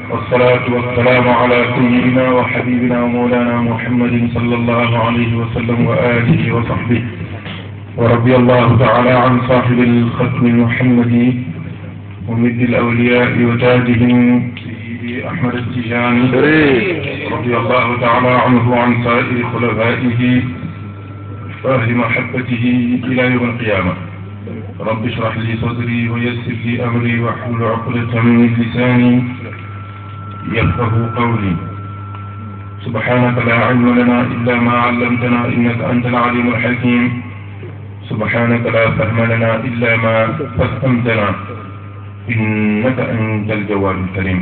والصلاة والسلام على سيدنا وحبيبنا ومولانا محمد صلى الله عليه وسلم وآله وصحبه ورضي الله تعالى عن صاحب الختم المحمدي ومد الأولياء وتاجهم سيدي أحمد التجاني رضي الله تعالى عنه وعن سائر خلفائه وأهل محبته إلى يوم القيامة رب اشرح لي صدري ويسر لي أمري واحلل عقدة من لساني يفقه قولي سبحانك لا علم لنا إلا ما علمتنا إنك أنت العليم الحكيم سبحانك لا فهم لنا إلا ما فهمتنا إنك أنت الجواد الكريم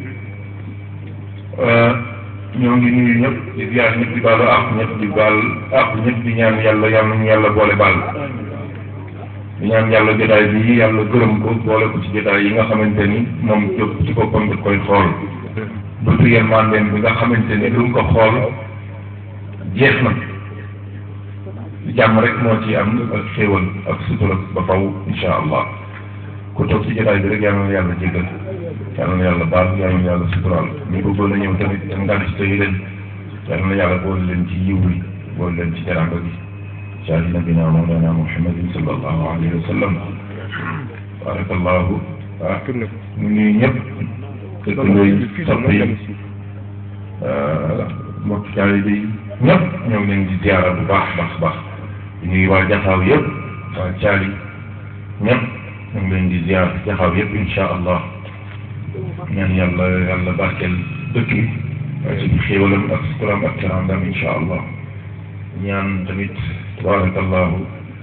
ñoo ngi nuyu ñëpp di ziar ñëpp di baalu àq ñëpp di baal àq ñëpp di ñaan yàlla yàlla nañu yàlla boole baal di ñaan yàlla jotaay bi yàlla gërëm ko boole ko ci jotaay yi nga xamante ni moom jóg ci boppam da koy xool bëtu yërmandeem bi nga xamante ni lu mu ko xool jeex na jàmm rek moo ci am ak xéewal ak sutura ba faw insha allah ku toog ci jotaay bi rek yàlla na yàlla jégal yàlla na yàlla baal yàlla na yàlla suturaal ñu bëggoon a ñëw tamit te ngan ci tey leen yàlla na yàlla boole leen ci yiw bi boole leen ci teranga bi jaali nabina mawlana muhammadin sallallahu alayhi wa sallam barakallahu ah ñu nuyu ñëpp dëkkandoo yi sopp yi mbokk taalibe yi ñëpp ñoo ngi leen di ziara bu baax baax baax di nuyu waa jaxaaw yëpp waa caali ñëpp ñoo ngi leen di ziar jaxaaw yëpp insha allah ñaan yàlla yàlla barkeel dëkk bi waaye ci xéewalam ak sukuraam ak teraangam insha allah ñaan tamit tabarakallahu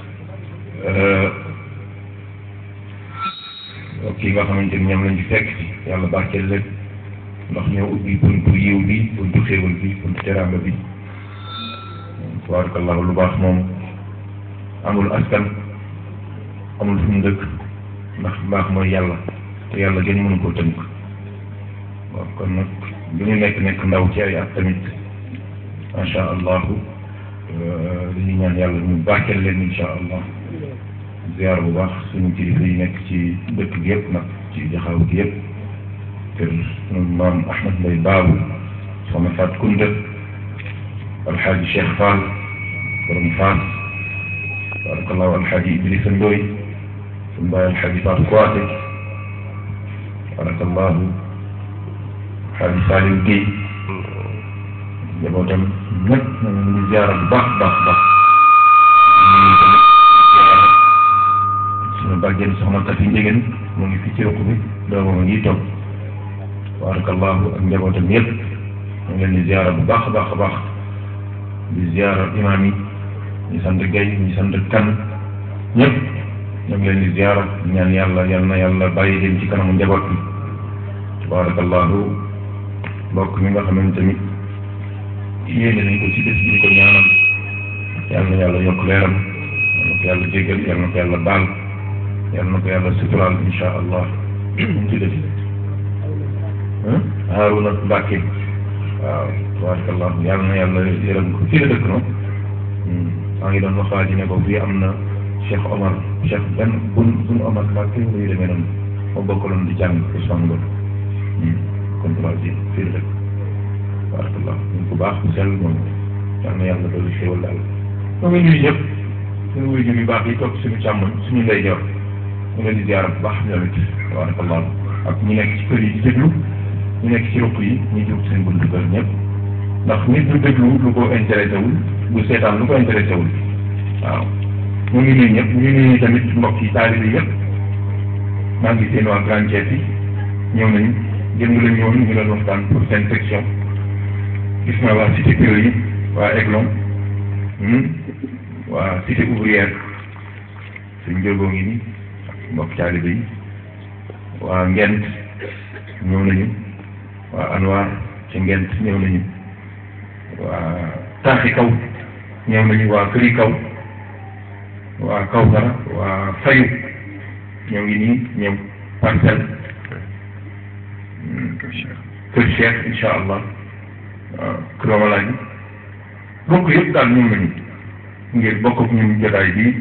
kii nga xamante ni ñoom lañ ci fekk ci yàlla barkeel leen ndax ñoo ubbi buntu yiw bi buntu xéewal bi buntu teraanga bi tabarakallahu lu baax moom amul askan amul fu mu dëkk ndax baax mooy yàlla te yàlla gën mënu koo tënk waaw kon nag lu ñu nekk nekk ndaw ci ay at tamit macha allahu dañuy ñaan yàlla ñu barkeel leen insha allah ziar bu baax suñu kilifa yi nekk ci dëkk bi yëpp nag ci jaxaaw gi yëpp kër maam Ahmad Mbay Baabu soxna Fat Kunta alxaaji Cheikh Fall borom Faas barakallahu alxaaji Idrissa Ndoy suñu baay alxaaji Fatou Kouaté barakallahu alxaaji Saliou Guèye njabootam ñëpp ñu ngi ziara bu baax baax baax ñu tamit ziara suñu bàjjen soxna Tafi Njegen mu ngi fi ci ruq bi doomam a ngi toog barakallahu ak njabootam yëpp ñu ngi leen di ziara bu baax a baax a baax di ziara imaam yi ñu sant Guèye ñu sant Kan ñëpp ñu ngi leen di ziara ñaan yàlla yal na yàlla bàyyi leen ci kanamu njaboot bi tabarakallahu mbokk mi nga xamante ni yéene nañ ko ci bés bi ñu ko ñaanal yal na yàlla yokk leeram yal na ko yàlla jégal yal na ko yàlla baal yal na ko yàlla suturaal insha allah ñu ci def Haaruna Mbàkke waaw tabarakallahu yal na yàlla yërëm ko fii la dëkk noonu maa ngi doon wax waa ji ne ko fii am na Cheikh Omar Cheikh benn bun bun Omar Mbàkke muy demee noonu moo bokkaloon di jàng Ousmane Ngom kon tubaab ji fii la dëkk barakallah ñu ko baax bu sell moom yal na yàlla doolu xéwal daal ñoo ngi nuyu ñëpp suñu wuyu yu baax yi toog suñu càmmoñ suñu ndeyjoor ñu leen di ziara bu baax ñoom it barakallah ak ñi nekk ci kër yi di déglu ñu nekk ci ruq yi ñu jóg seen buntu kër ñëpp ndax nit du déglu lu ko intéressé wul bu seetaan lu ko intéressé wul waaw ñu ngi nuyu ñëpp ñu ngi nuyu tamit mbokk yi taalibe yëpp maa ngi seen waa Grand Thiès yi ñëw nañu jënd la ñëwoon ñu doon waxtaan pour seen section gis naa waa cité Pire yi waa Aiglon waa cité ouvrière suñ jógoo ngi ni mbokk taalibe yi waa Ngent ñëw nañu waa Anwar ci Ngent ñëw nañu waa Taaxi Kaw ñëw nañu waa Këri Kaw waa Kawsara waa Fayu ñoo ngi nii ñëw parcelle kër Cheikh incha allah waaw kër Omalaay bokk yëpp daal ñëw nañu ngir bokk ak ñun jotaay bi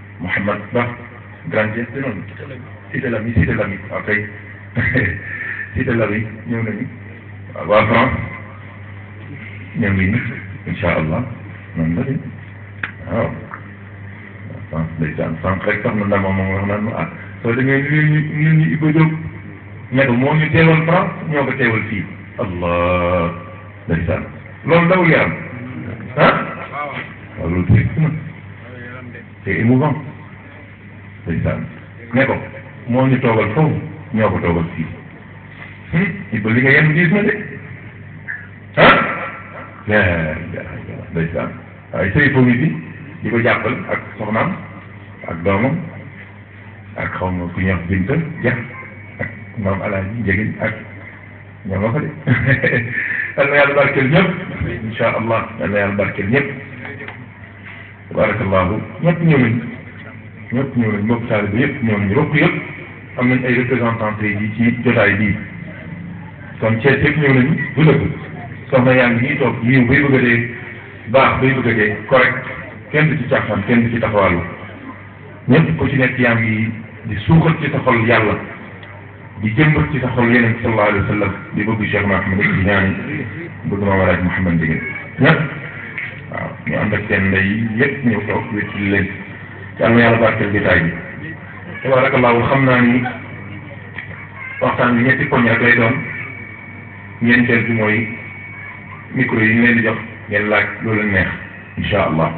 Mouhamad Ba grand chef de noonu cité la mi cité la mi ok cité la bi ñëw nañu waaw waa France ñoo ngi nii incha allah noonu la de waaw France ndeysaan sànq rek sax na ndama moom wax naan ma ah soo demee ñu ñu ñu ñu Iba Diop ne ko moo ñu teewal France ñoo ko teewal fii allah ndeysaan loolu dawul yaram ah waaw loolu triste na c'est émouvant ndeysaan ne ko moo ñu toogal foofu ñoo ko toogal fii Iba li nga yenn gis na de ah yaa ndeysaan waaye sëy fo ngi fi di ko jàppal ak soxnaam ak doomam ak xaw ma ku ñuy wax Binta Dia ak maam Alaaji Njegin ak ñoo nga fa de yal na yàlla barkeel ñëpp incha allah yal na yàlla barkeel ñëpp tabarakallahu ñëpp ñëw nañ ñëpp ñëw nañ mbokk taalibe bi yëpp ñëw nañ rokk yëpp am nañ ay représentant tey jii ci jotaay bii kon Thiès yëpp ñëw nañu du dëgg soxna yaa ngi nii toog yiw bay bëgg a dee baax bay bëgg a dee correct kenn du ci caaxaan kenn du ci taxawaalu ñëpp ku ci nekk yaa ngi di suuxat ci sa xol yàlla di jëmbat ci sa xol yeneen sallallahu alayhi wa sallam di bëgg Cheikh Mahamad di ñaan bëgg ma walaaj Mouhamad Ndieguène ñëpp waaw ñu ànd ak seen ndey yëpp ñëw toog wétali leen yàlla na yàlla barkeel jotaay bi tabarakallahu xam naa ni waxtaan bi ñetti poñ rek lay doon ñeenteel bi mooy micro yi ñu leen di jox ngeen laaj loolu leen neex incha allah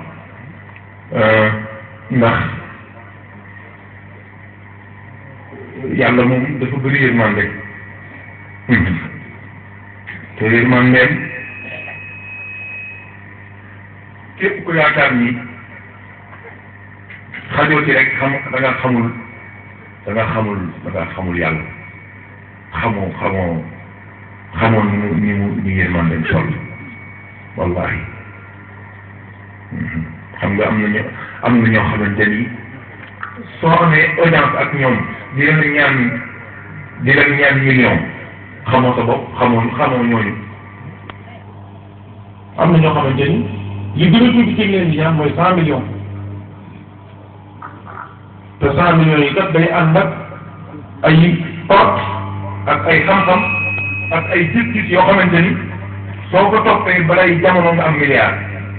ndax yàlla moom dafa bëri yërmande te yërmandeem képp ku yaakaar ni xajoo ci rek xam da nga xamul da nga xamul da nga xamul yàlla xamoo xamoo xamoon ni mu ni mu ni yërmandeem sol wallahi xam nga am na ñoo am na ñoo xamante ni soo amee audience ak ñoom di leen ñaan di leen ñaan million xamoo sa bopp xamoo xamoo ñooñu am na ñoo xamante ni li gën a tuuti ci leen di ñaan mooy cent millions te cent millions yi kat day ànd ak ay porte ak ay xam-xam ak ay gis-gis yoo xamante ni soo ko toppee balay jamono nga am milliard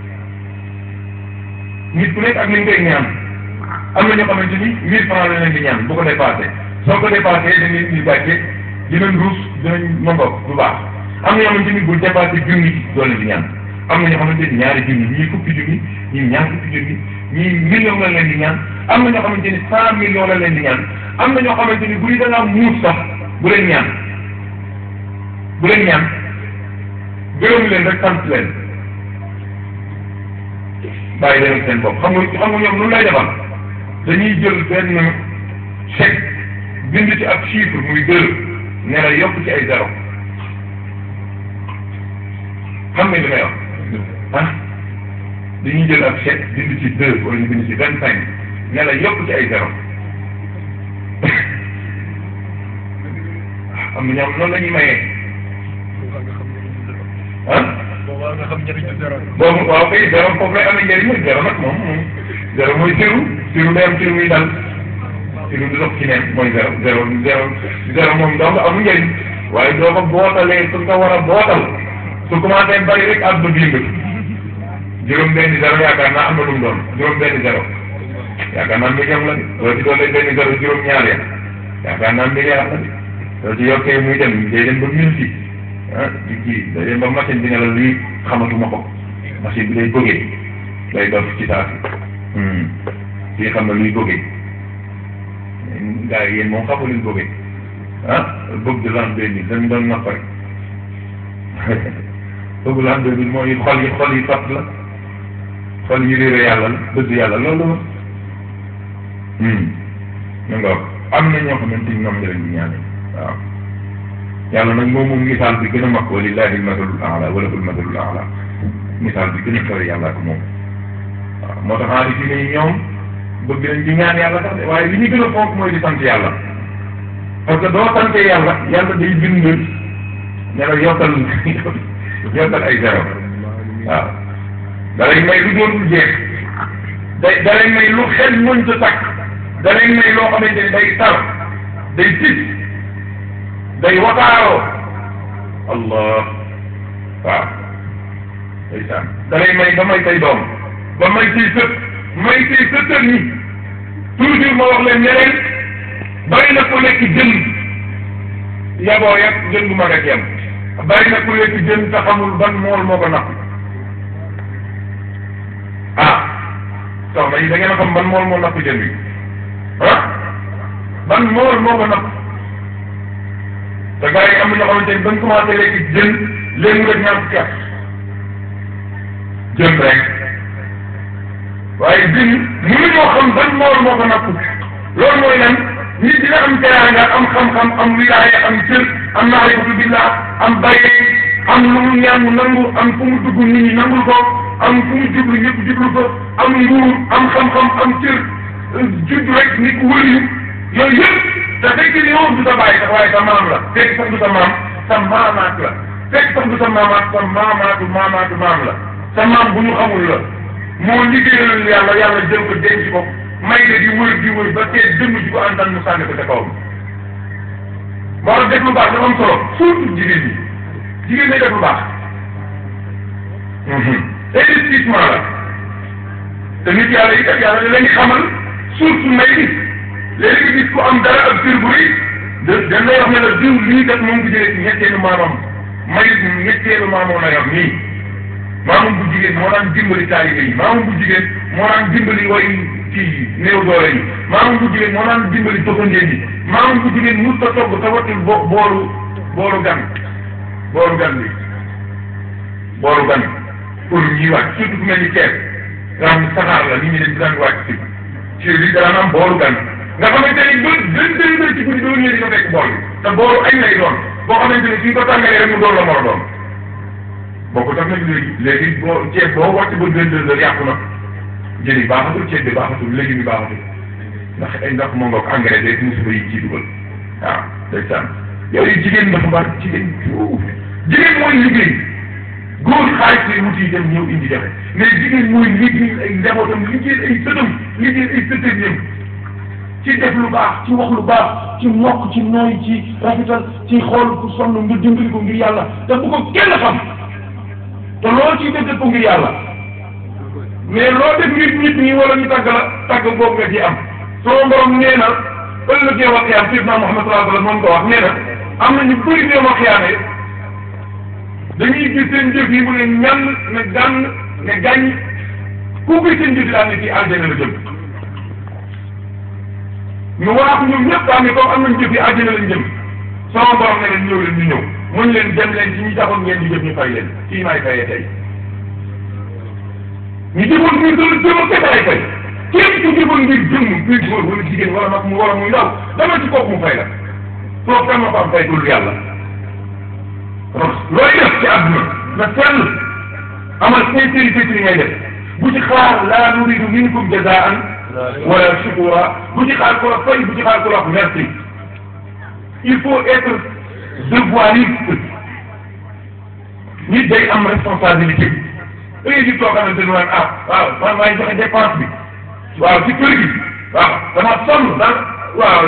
nit ku nekk ak li nga koy ñaan am na ñoo xamante ni mille francs la leen di ñaan bu ko dépassé soo ko dépassé dañ leen di gàcce dinañ ruus dinañ mongok du baax am na ñoo xamante ni bul dépassé junni doo leen di ñaan am na ñoo xamante ni ñaari junni ñii fukki junni ñii ñaar fukki junni ñii million la leen di ñaan am na ñoo xamante ni cent millions la leen di ñaan am na ñoo xamante ni bu ñu da ngaa muus sax bu leen ñaan bu leen ñaan gërëm leen rek sant leen bàyyi leen seen bopp xam nga xam nga ñoom lu lay defal dañuy jël benn chèque bind ci ab chiffre muy deux ne la yokk ci ay zéro xam nga li may wax ah dañuy jël ab chèque bind ci deux wala ñu bind ci vingt cinq ne la yokk ci ay zéro am na ñoom noonu la ñuy mayee ah boobaa nga xam njëriñu zéro boobu waaw kay zéro foofu lay amee njëriñ nag zéro nag moom moom zéro mooy siru siru day am siru muy dal siru du dox ci neen mooy zéro zéro zéro zéro moom donc amul njëriñ waaye doo ko bootalee su nga war a bootal su commencé bari rek àdduna bi yëngatu juróom benn zéro yaakaar naa am na lu mu doon juróom benn zéro yaakaar naa million la de loo ci doole benn zéro juróom ñaar ya yaakaar naa milliard la de loo ci yokkee muy dem day dem ba mille six ah di kii day dem ba machine bi ne la lii xamatuma ko machine bi day bëggee day dof ci saa si fii xam na luy bëggee gars yi yéen moom xamu luy bëggee ah bëgg de l'an deux mille dañ doon napp rek bëgg l'an deux mille mooy xol yi xol yi fat la xol yi réere yàlla la bëgg yàlla loolu la ñu nga am na ñoo xamante ni ñoom njëriñ bi ñaane waaw yàlla nag moom moom misaal bi gën a mag walillahi almasalul ala wala hul masalul ala misaal bi gën a kawe yàlla ak moom waaw moo tax aari fi ne ñoom bëgg nañ di ñaan yàlla sax de waaye li ñu gën a fonk mooy di sant yàlla parce que doo sante yàlla yàlla day bind ne la yokkal yokkal ay zéro waaw da lay may lu doon jeex day da lay may lu xel mënta takk da lay may loo xamante ni day tar day tis day wataaroo allah waaw ndeysaan da lay may ba may say doom ba may say sët may say sëtër ñi toujours ma wax leen ne leen bari na ko lekk jën yaboo yag jën bu mag ak yem bari na ku lekk jën te xamul ban mool moo ko napp ah soxna yi da ngeen a xam ban mool moo napp jën bi ah ban mool moo ko napp te gars yi am na ñoo xamante ni bañ commencé lekk jën léegi rek ñaar fukki at jën rek waaye jën mënuñoo xam ban mool moo ko napp loolu mooy lan nit dina am teraanga am xam-xam am wilaaya am cër am maarifatu billah am bayee am lu mu ñaan mu nangu am fu mu dugg nit ñi nangul ko am fu mu jublu ñëpp jublu ko am nguur am xam-xam am cër judd rek nit ku wëliyu yooyu yëpp te fekk ni yow du sa bàyyi sax waaye sa maam la fekk sax du sa maam sa maamaat la fekk sax du sa maamaat sa maamaatu maamaatu maam la sa maam bu ñu xamul la moo liggéeyal yàlla yàlla jël ko denc ko may de di wër di wër ba tey dënn ji ko antan mu sànni ko ca kawam moo tax def lu baax dafa am solo surtout jigéen ñi jigéen ñi def lu baax investissement la te nit yàlla yi kat yàlla da leen xamal surtout may bi léegi gis ku am dara ak kër bu rëy da dañ lay wax ne la diw lii kat moom ko jëlee ci ñetteelu maamam may ñetteelu maamam la yor nii maamam bu jigéen moo daan dimbali taalibe yi maamam bu jigéen moo daan dimbali way kii néew doole yi maamam bu jigéen moo daan dimbali doxandéem yi maamam bu jigéen mos ta togg te wattul bo boolu boolu gan boolu gan bi boolu gan pour ñuy wàcc surtout fu mel ni Thiès nga xam ne saxaar la nit ñi dañ daan wàcc si ci li daan am boolu gan nga xamante ni ba deux deux heures ci guddi doo ñëwee di nga fekk bool bi te boolu añ lay doon boo xamante ni suñ ko tàngalee rek mu doon la mor a doon boo ko tax nag léegi léegi boo ceeb boo wàcc ba deux deux heures yàqu na jën yi baaxatul ceeb bi baaxatul léegi bi baaxatul ndax ay ndax moo ngoog engrais beeg musiba yi ciy dugal waaw ndeysaan yooyu jigéen dafa baax jigéen fuuf jigéen mooy liggéey góor xaalis lay wuti dem ñëw indi jafe mais jigéen mooy liggéey ay njabootam liggéey ay sëtam liggéey ay sëtam ci def lu baax ci wax lu baax ci mokk ci nooy ci rafetal ci xool ku sonn nga dimbali ko ngir yàlla te bu ko kenn xam te loolu ciy def ko ngir yàlla mais loo def nit nit ñi wala ñu tàgg la tàgg boobu nga ci am soo borom nee na ëllëgee wax xiyaam Seydina Muhammad sallallahu alayhi wa sallam moom ko wax nee na am na ñu bëri nee wax xiyaame dañuy gis seen jëf yi mu ne ñan ne gànn ne gàññ ku gis seen jëf yi daal ne ci aljana la jëm ñu waaxu ñoom ñëpp daal ne comme am nañ jëf yi aljana lañ jëm sama borom ne leen ñëw leen ñu ñëw muñ leen dem leen ci ñi taxoon ngeen di jëf ñu fay leen kii maay fayee tey ñu jëfoon ngir doon jëm ak kese ay fay képp ku jëfoon ngir jëm ngir góor wala jigéen wala mag mu wala muy ndaw dama ci kooku mu fay la soo kan ma ko am fay dul yàlla looy def ci àdduna na sell amal sincérité ci li ngay def bu ci xaar laa nuridu minkum jazaan wala shukura bu ci xaar ko la fay bu ci xaar ko la merci il faut être devoiriste nit day am responsabilité da ngay di toog xamante ne ah waaw man maa ngi joxe dépense bi waaw ci kër gi waaw dama sonn daal waaw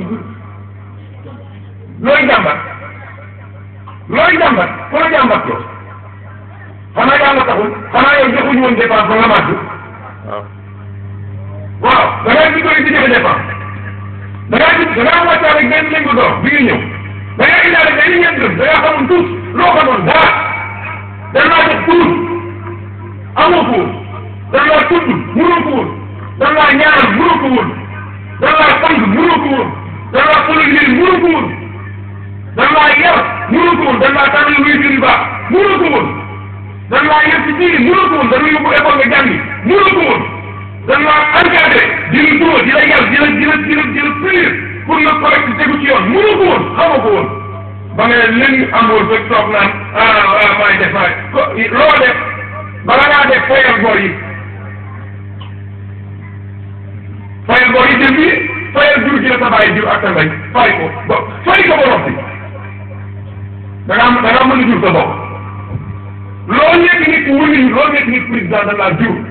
looy jàmbat looy jàmbat ku la jàmbat ko xanaa yàlla taxul xanaa yow joxuñu woon dépense ba nga màgg waaw da ngaa di koy di joxe dépense da ngaa di da ngaa wàccaale ak benn lëngu door bi nga ñëw da ngaa indaale benn ñeent dërëm da ngaa xamul tuut loo xamoon dara da ngaa jox tuut amoo ko woon dañ laa tudd mënoo ko woon dañ laa ñaanal mënoo ko woon dañ laa sang mënoo ko woon dañ laa solal yéen mënoo ko woon dañ laa yar mënoo ko woon dañ laa tànnal luy jur yu baax mënoo ko woon dañ laa yar ci diine mënoo ko woon dañ la yóbbu école nga jàngi mënoo ko woon dañ laa encadré di la dóor di la yar di la di la di la di la punir pour nga correct tegu ci yoon mënoo ko woon xamoo ko woon ba nga ne léegi amoon ba toog naan ah ah maa ngi def maa ko loo def bala ngaa def fayal bor yi fayal bor yi jëm bi fayal jur gi la sa bàyyi jur ak sa mbay fay ko ba fay ko ba noppi da ngaa da ngaa mën a jur sa bopp loo nekk nit wëli loo nekk nit président da laa jur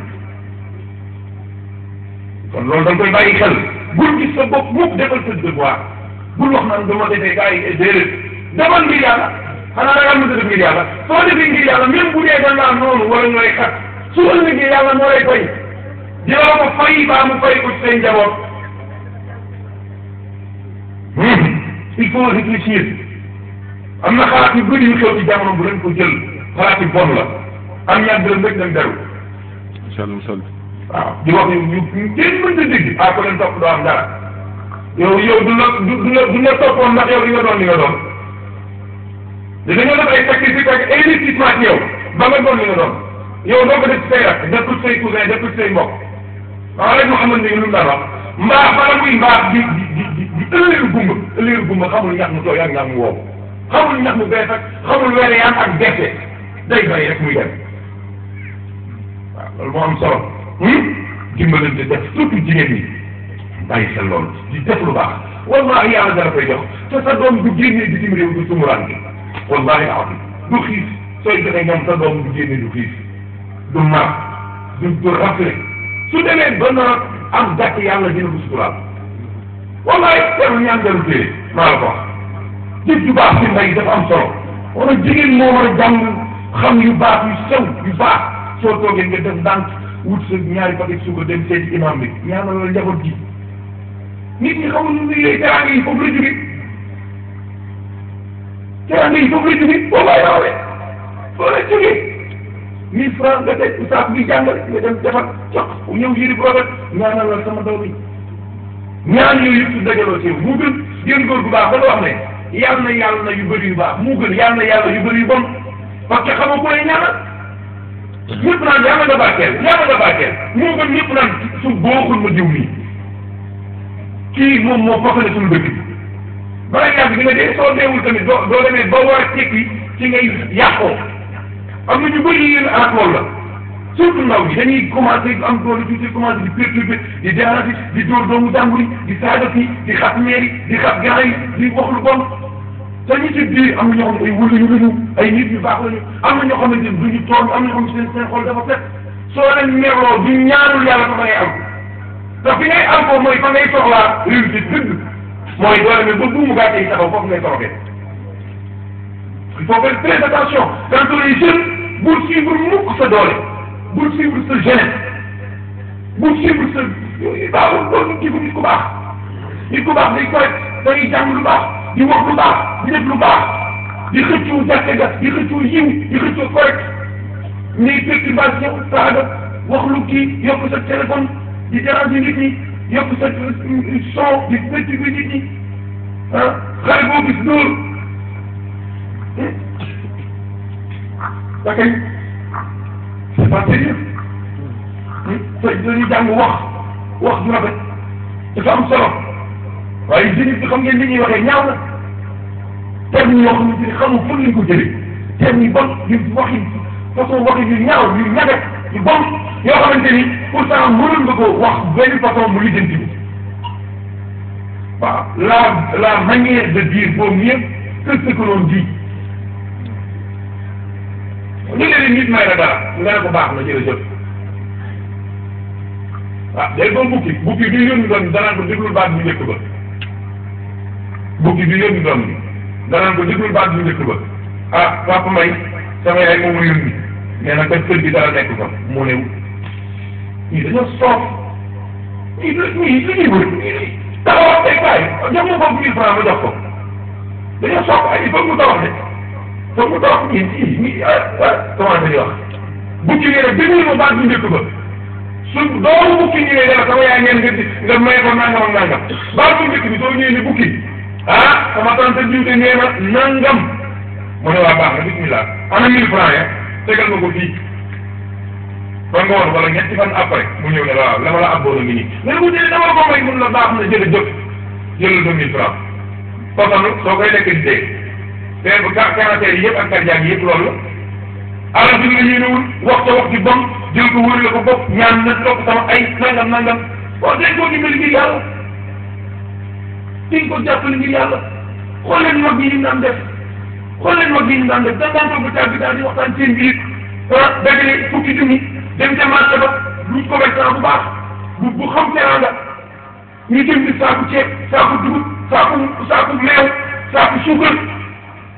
kon loolu da nga koy bàyyi xel bul gis sa bopp mukk defal sa devoir bul wax naan dama defee gars yi déedéet demal ngir yàlla xanaa da ngaa mën a def ngir yàlla soo defee ngir yàlla même bu dee da ngaa noonu wala ñooy xat su ëllëgee yàlla moo lay fay dina ko fay baa mu fay ko ci seen njaboot il faut réfléchir am na xalaat yu bëri yu xew ci jamono bu leen ko jël xalaat yu bon la am ñaar dërëm rek dem deru incha allah musal waaw di wax yu yu kenn mën ta dégg ah ko leen topp doo am dara yow yow du la du du la du la toppoon ndax yow li nga doon li nga doon te dañoo def ay sacrifice ak investissement ci yow ba nga doon li nga doon yow doo ko def say rak def ko say cousin def ko say mbokk waaw rek Mouhamed Ndieguène lu mu daan wax mbaax bala muy mbaax di di di di di ëllëgu gumba ëllëgu gumba xamul ñax mu tooy ak ñax mu wow xamul ñax mu bees ak xamul were yaan ak gerte day bàyyi rek muy dem waaw loolu moo am solo dimbalante def surtout jigéen ñi bàyyi xel loolu di def lu baax wallahi yàlla dara koy jox te sa doom du génnee bitim réew du tumuraan bi wallahi alazim du xiif sooy joxe ñoom sa doom du génnee du xiif du mar du du rafle su demee ba nar am gàtt yàlla dina ko suturaal wallahi teewul ñaan dalu téye maa la ko wax jëf ju baax ci mbay dafa am solo wala jigéen moo war a jàng xam yu baax yu sew yu baax soo toogee nga def ndànk wut sa ñaari paquet suba dem seeti imam bi ñaanal la njaboot gi nit ñi xamul lu muy yooyu teraanga yi foofu la jóge teraanga yi foofu la jóge wallahi rawle foofu la jóge mille francs nga teg saako bi jàngale nga dem defar jox ñëw yëri bu rafet ñaanal la sama doom yi ñaan yooyu yëpp su dajaloo ci mu gën yéen góor bu baax ba la wax ne yàlla na yàlla na yu bëri yu baax mu gën yàlla na yàlla yu bëri yu bon parce que xamoo ko lay ñaanal ñëpp naan yàlla nga barkeel yàlla nga barkeel moo gën ñëpp naan su booxul ma diw nii kii moom moo fokkale suñu dëkk bi bala yàgg di nga dee soo deewul tamit doo doo demee ba war a tekki ci ngay yàqoo am na ñu bëri yéen aat loolu la surtout ndaw bi dañuy commencé am doole tuuti commencé di perturbé di déranger di dóor doomu jàmbur yi di saaga fii di xas meer yi di xas gars yi di wax lu bon te ñu ci biir am na ñoo xam ne ay wëluñu lañu ay nit yu baax lañu am na ñoo xamante ni duñu tooñ am na ñoo xam ne seen seen xol dafa set soo leen merloo du ñaanul yàlla fa ngay am te fi ngay am foofu mooy fa ngay soxlaa réussite dëgg mooy doole mais ba buumu gàcce yi taxaw foofu ngay toroxee il faut faire très attention quand on est jeune bul suivre mukk sa doole bul suivre sa jeunesse bul suivre sa baaxul loolu kii bu nit ku baax nit ku baax day correct day jàng lu baax di wax lu baax di def lu baax di xëccoo jàkka ga di xëccoo yiw di xëccoo correct ñuy perturbation saaga wax lu kii yokk sa téléphone di déranger nit ñi yokk sa son di perturber nit ñi ah xale boo gis dóor da kay c'est pas sérieux te dañuy jàng wax wax ju rafet dafa am solo waaye jeunes yi xam ngeen li ñuy waxee ñaaw na termes yoo xamante ni xamul fu ñu ko jëlee termes yu bon yu waxi façon waxi yu ñaaw yu ñagat yu bon yoo xamante ni pourtant mënoon nga ko wax benn façon mu lijjanti bi waaw la la manière de dire vaut mieux que ce que l'on dit ñu ne leen nit may la dara nga ne ko baax na jërëjëf waaw day doon bukki bukki bi yónni doon danaan ko déglul baat bu njëkk ba bukki bi yónni doon bi danaan ko déglul baat bu njëkk ba ah papa may sama yaay moom mu yónni mais nag def kër gi dara nekk fa mu ne ñii dañoo soof ñii ñii li ñuy wër ñii taxawal tey kaay jox ma foofu mille francs ma jox ko dañoo soof ay il faut mu tawax de foog mu tawax ñii ñii ñii ah commencé di wax bukki yi rek déglul ma baat bu njëkk ba su doomu bukki ñëwee dara sama yaay ngeen nga di nga may ko nangam ak nangam baat bu njëkk bi soo ñëwee ni bukki ah sama tante jiwte nee na nangam mu ne waa baax na bismillah ana mille francs ya tegal ma ko fii ba ngoon wala ñetti fan après mu ñëw ne waaw la ma la abboon a ngi nii mais bu dee dama ko may mun la baax na jërëjëf jëlal sa mille francs fasanu soo koy lekk di dee te bu ca cancer yi yëpp ak cardiaque yi yëpp loolu la alal bi nga yéenewul wax ca wax ji bon jël ko wërale ko bopp ñaan na topp sama ay nangam nangam bon dañ koo dimbali ngir yàlla diñ ko jàppale ngir yàlla xool leen mag yi ñu daan def xool leen mag yi ñu daan def da daan toog ba tàgg daal di waxtaan seen biir ah dajale fukki junni dem ca marché ba lu commerçant bu baax bu bu xam teranga ñu jënd saaku ceeb saaku dugub saaku saaku meew saaku suukar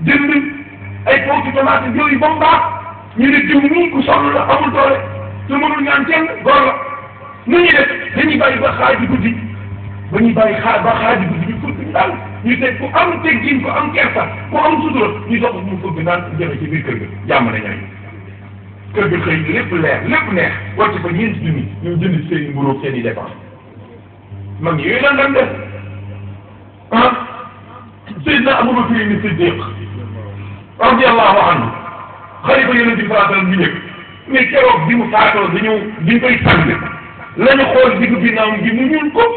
jënd ay potu tomate yooyu ba mu baax ñu ne diw nii ku sonn la amul doole te mënul ñaan kenn góor la nu ñuy def dañuy bàyyi ba xaaji guddi ba ñuy bàyyi xaar ba xaaji guddi ñu fëgg daal ñu teg ku am teggin ku am kersa ku am sutura ñu dox mu fëgg naan jëme ci biir kër ga jàmm na ñooy kër ga xëy lépp leer lépp neex wàcc fa ñeenti junni ñu jënd seen i mburóog seen i dépense mag ñi yooyu lan daan def ah Seydina Abubakar ni Siddiq radiyallahu anhu xalifa yonent bi sallallahu alayhi wasallam bi njëkk mais keroog bi mu faatoo dañu bi ñu koy sang la ñu xool diggu ginnaaw gi mu ñuul ko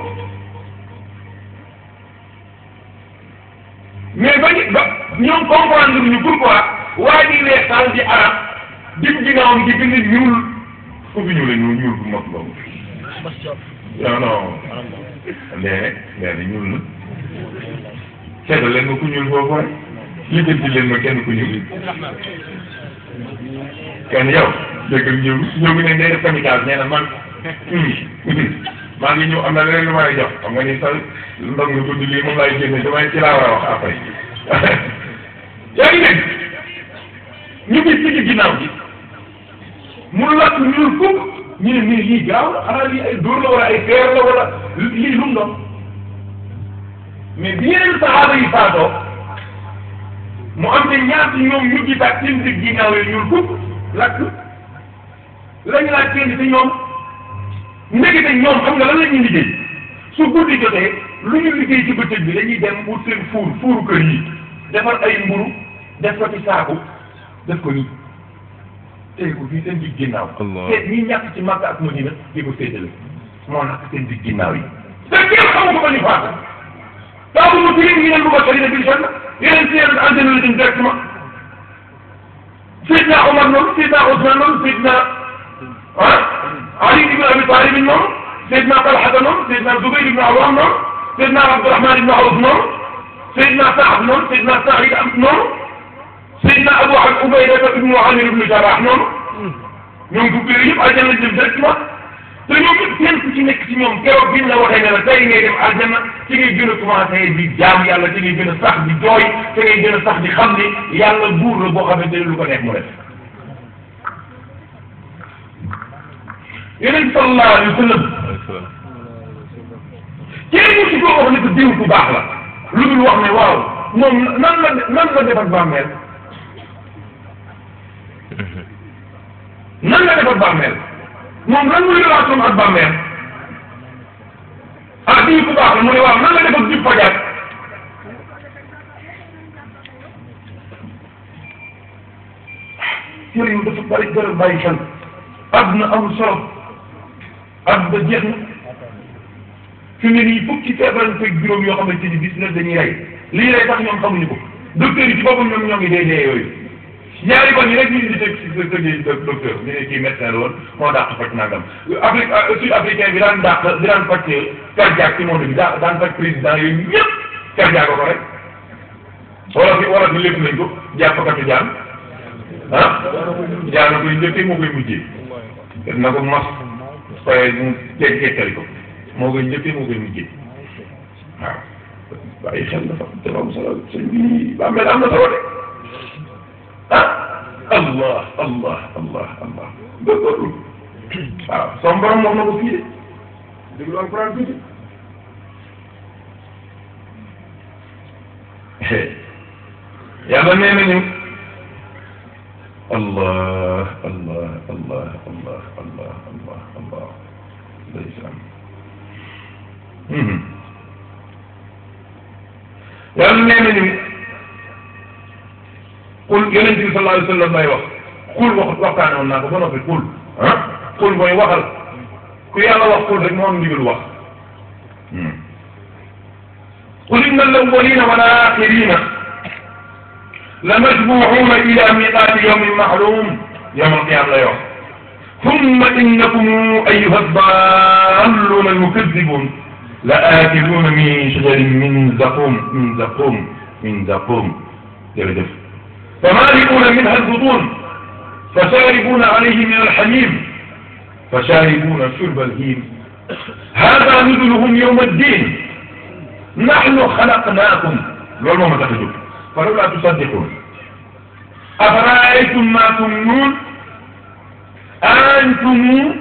mais ba ñu ba ñoom comprendre ñu pourquoi waa ji weex taal di arab diggu ginnaawam gi bind ñuul fu fi ñuul la ñuul ñuul bu mag boobu non non léegi léegi ñuul na seetal leen ma ku ñuul foofu rek lijjanti leen ma kenn ku ñuul kenn yow dégg nga ñëw ñëw ngi ne day def kamikaze nee na man maa ngi ñëw am na leneen lu ma lay jox xam nga ni sa ndog nga tudd lii moom laay génne damay ci laa war a wax après yaa ngi dégg ñu gis ci ci ginnaaw gi mu lakk ñuul fukk ñu ne mais lii gaaw la xanaa lii ay dóor la wala ay feer la wala lii lu mu doon mais bi yeneen saxaaba yi faatoo mu am te ñaata ñoom ñu gisaat seen digg ginnaaw yi ñuul fukk lakk lañu laaj kenn ci ñoom ndekete ñoom xam nga lan la ñuy liggéey su guddi jotee lu ñu liggéey ci bëccëg bi dañuy dem wut seen fuur fuuru kër yi defar ay mburu def ko ci saaku def ko nii tey ko fii seen digg ginnaaw te ñi ñàkk ci Makka ak Madina di ko séddale moo nakk seen digg ginnaaw yi te kenn xamu ko ba ñu faatu taabu mu tilim ñu ne lu ko sori na bil janna yeneen si yeneen antenne la dem directement Seydina Omar noonu Seydina Ousmane noonu Seydina ah Ali ibn Abi Talib noonu Seydina Talhata noonu Seydina Zubayr ibn Awwam noonu Seydina Abdurahman ibn Awf noonu Seydina Saad noonu Seydina Saïd noonu Seydina Abu Ubayda ibn Amir ibn Jarrah noonu ñoom fukki yooyu yëpp aljanna lañ dem directement te ñoom ñëpp kenn ku ci nekk ci ñoom keroog biñ la waxee ne la tey ngay dem aljanna ci ngay gën a commencé di jaam yàlla ci ngay gën a sax di jooy ci ngay gën a sax di xam ni yàlla buur la boo xamante ne lu ko nekk mu def yeneen sallallahu alayhi wa sallam kenn mu ci koo wax ne ko diw ku baax la lu dul wax ne waaw moom nan la nan la defar bàmmeel nan la defar bàmmeel moom lan muy relation ak bàmmeel ah diw ku baax la mu ne waaw nan la defar jub fajar yooyu dafa bari gërëm bàyyi xel àdduna amul solo àdduna jeex na fi mu ne nii fukki feebar fekk juróom yoo xamante ni bis na dañuy rey lii rey tax ñoom xamuñu ko docteur yi ci boppam ñoom ñoo ngi dee dee yooyu ñaari kon yi rek ñu indi teg si sa kër docteur ñu ne kii médecin la woon moo dàq faj nangam Afrique sud africain bi daan dàq bi daan faj cardiaque ci monde bi daa daan faj président yooyu ñëpp cardiaque ko rek wala fi wala fi lépp nañ ko jàppkatu jaan ah jaana koy njëkkee moo koy mujjee na ko mos waaye mu jeg jekkali ko moo koy njëkkee moo koy mujjee waaw bàyyi xel dafa dafa am solo sëñ bi ba mel am na solo de ah allah allah allah allah góorgóorlu waaw son borom wax na ko fii de déglu alquran tuuti yàlla nee nañu allah allah allah allah allah allah allah ndeysaan yàlla nee nañu qul yonent bi sallallahu alayhi wa sallam lay wax qul wax waxtaane woon naa ko ba noppi qul ah qul mooy waxal ku yàlla wax qul rek moo am ndigal wax qul inna al-awwalina wal axirina لمجموعون إلى ميقات يوم معلوم يوم القيامة لا يوم ثم إنكم أيها الضالون المكذبون لآكلون من شجر من زقوم من زقوم من زقوم يرجف فمالئون منها البطون فشاربون عليه من الحميم فشاربون شرب الهيم هذا نزلهم يوم الدين نحن خلقناكم لول ما تخرجوا falawlaa tusaddiquun أفرأيتم ما تمنون أنتم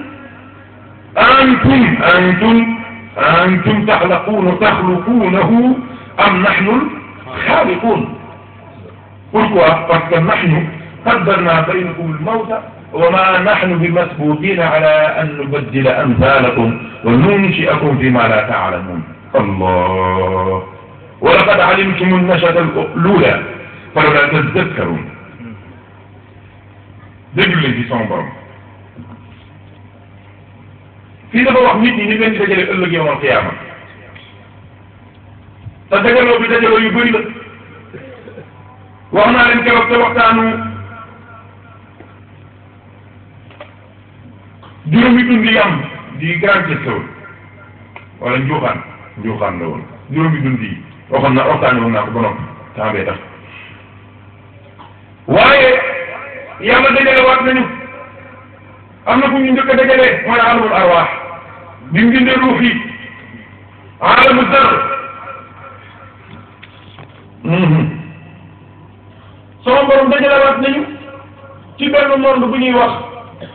أنتم أنتم أنتم تخلقون تخلقونه أم نحن الخالقون pourquoi parce que نحن قدرنا بينكم الموت وما نحن بمسبوقين على أن نبدل أمثالكم وننشئكم فيما لا تعلمون الله ولقد علمتم النشأة الأولى فلولا تذكرون déglu leen ci sama borom fii dafa wax nit ñi ni leen di dajale ëllëg yowmal xiyaama te dajaloo bi dajaloo yu bëri la wax naa leen keroog te waxtaanu juróomi dund yi am di grand question wala njuuxaan njuuxaan la woon juróomi dund yi waxoon na waxtaane woon naa ko ba noppi temps bee tax waaye yàlla dajale waat nañu am na fu ñu njëkk a dajalee mooy alamul arwaax bi mu bindee ruux yi alamu dar sama borom dajale waat nañu ci benn monde bu ñuy wax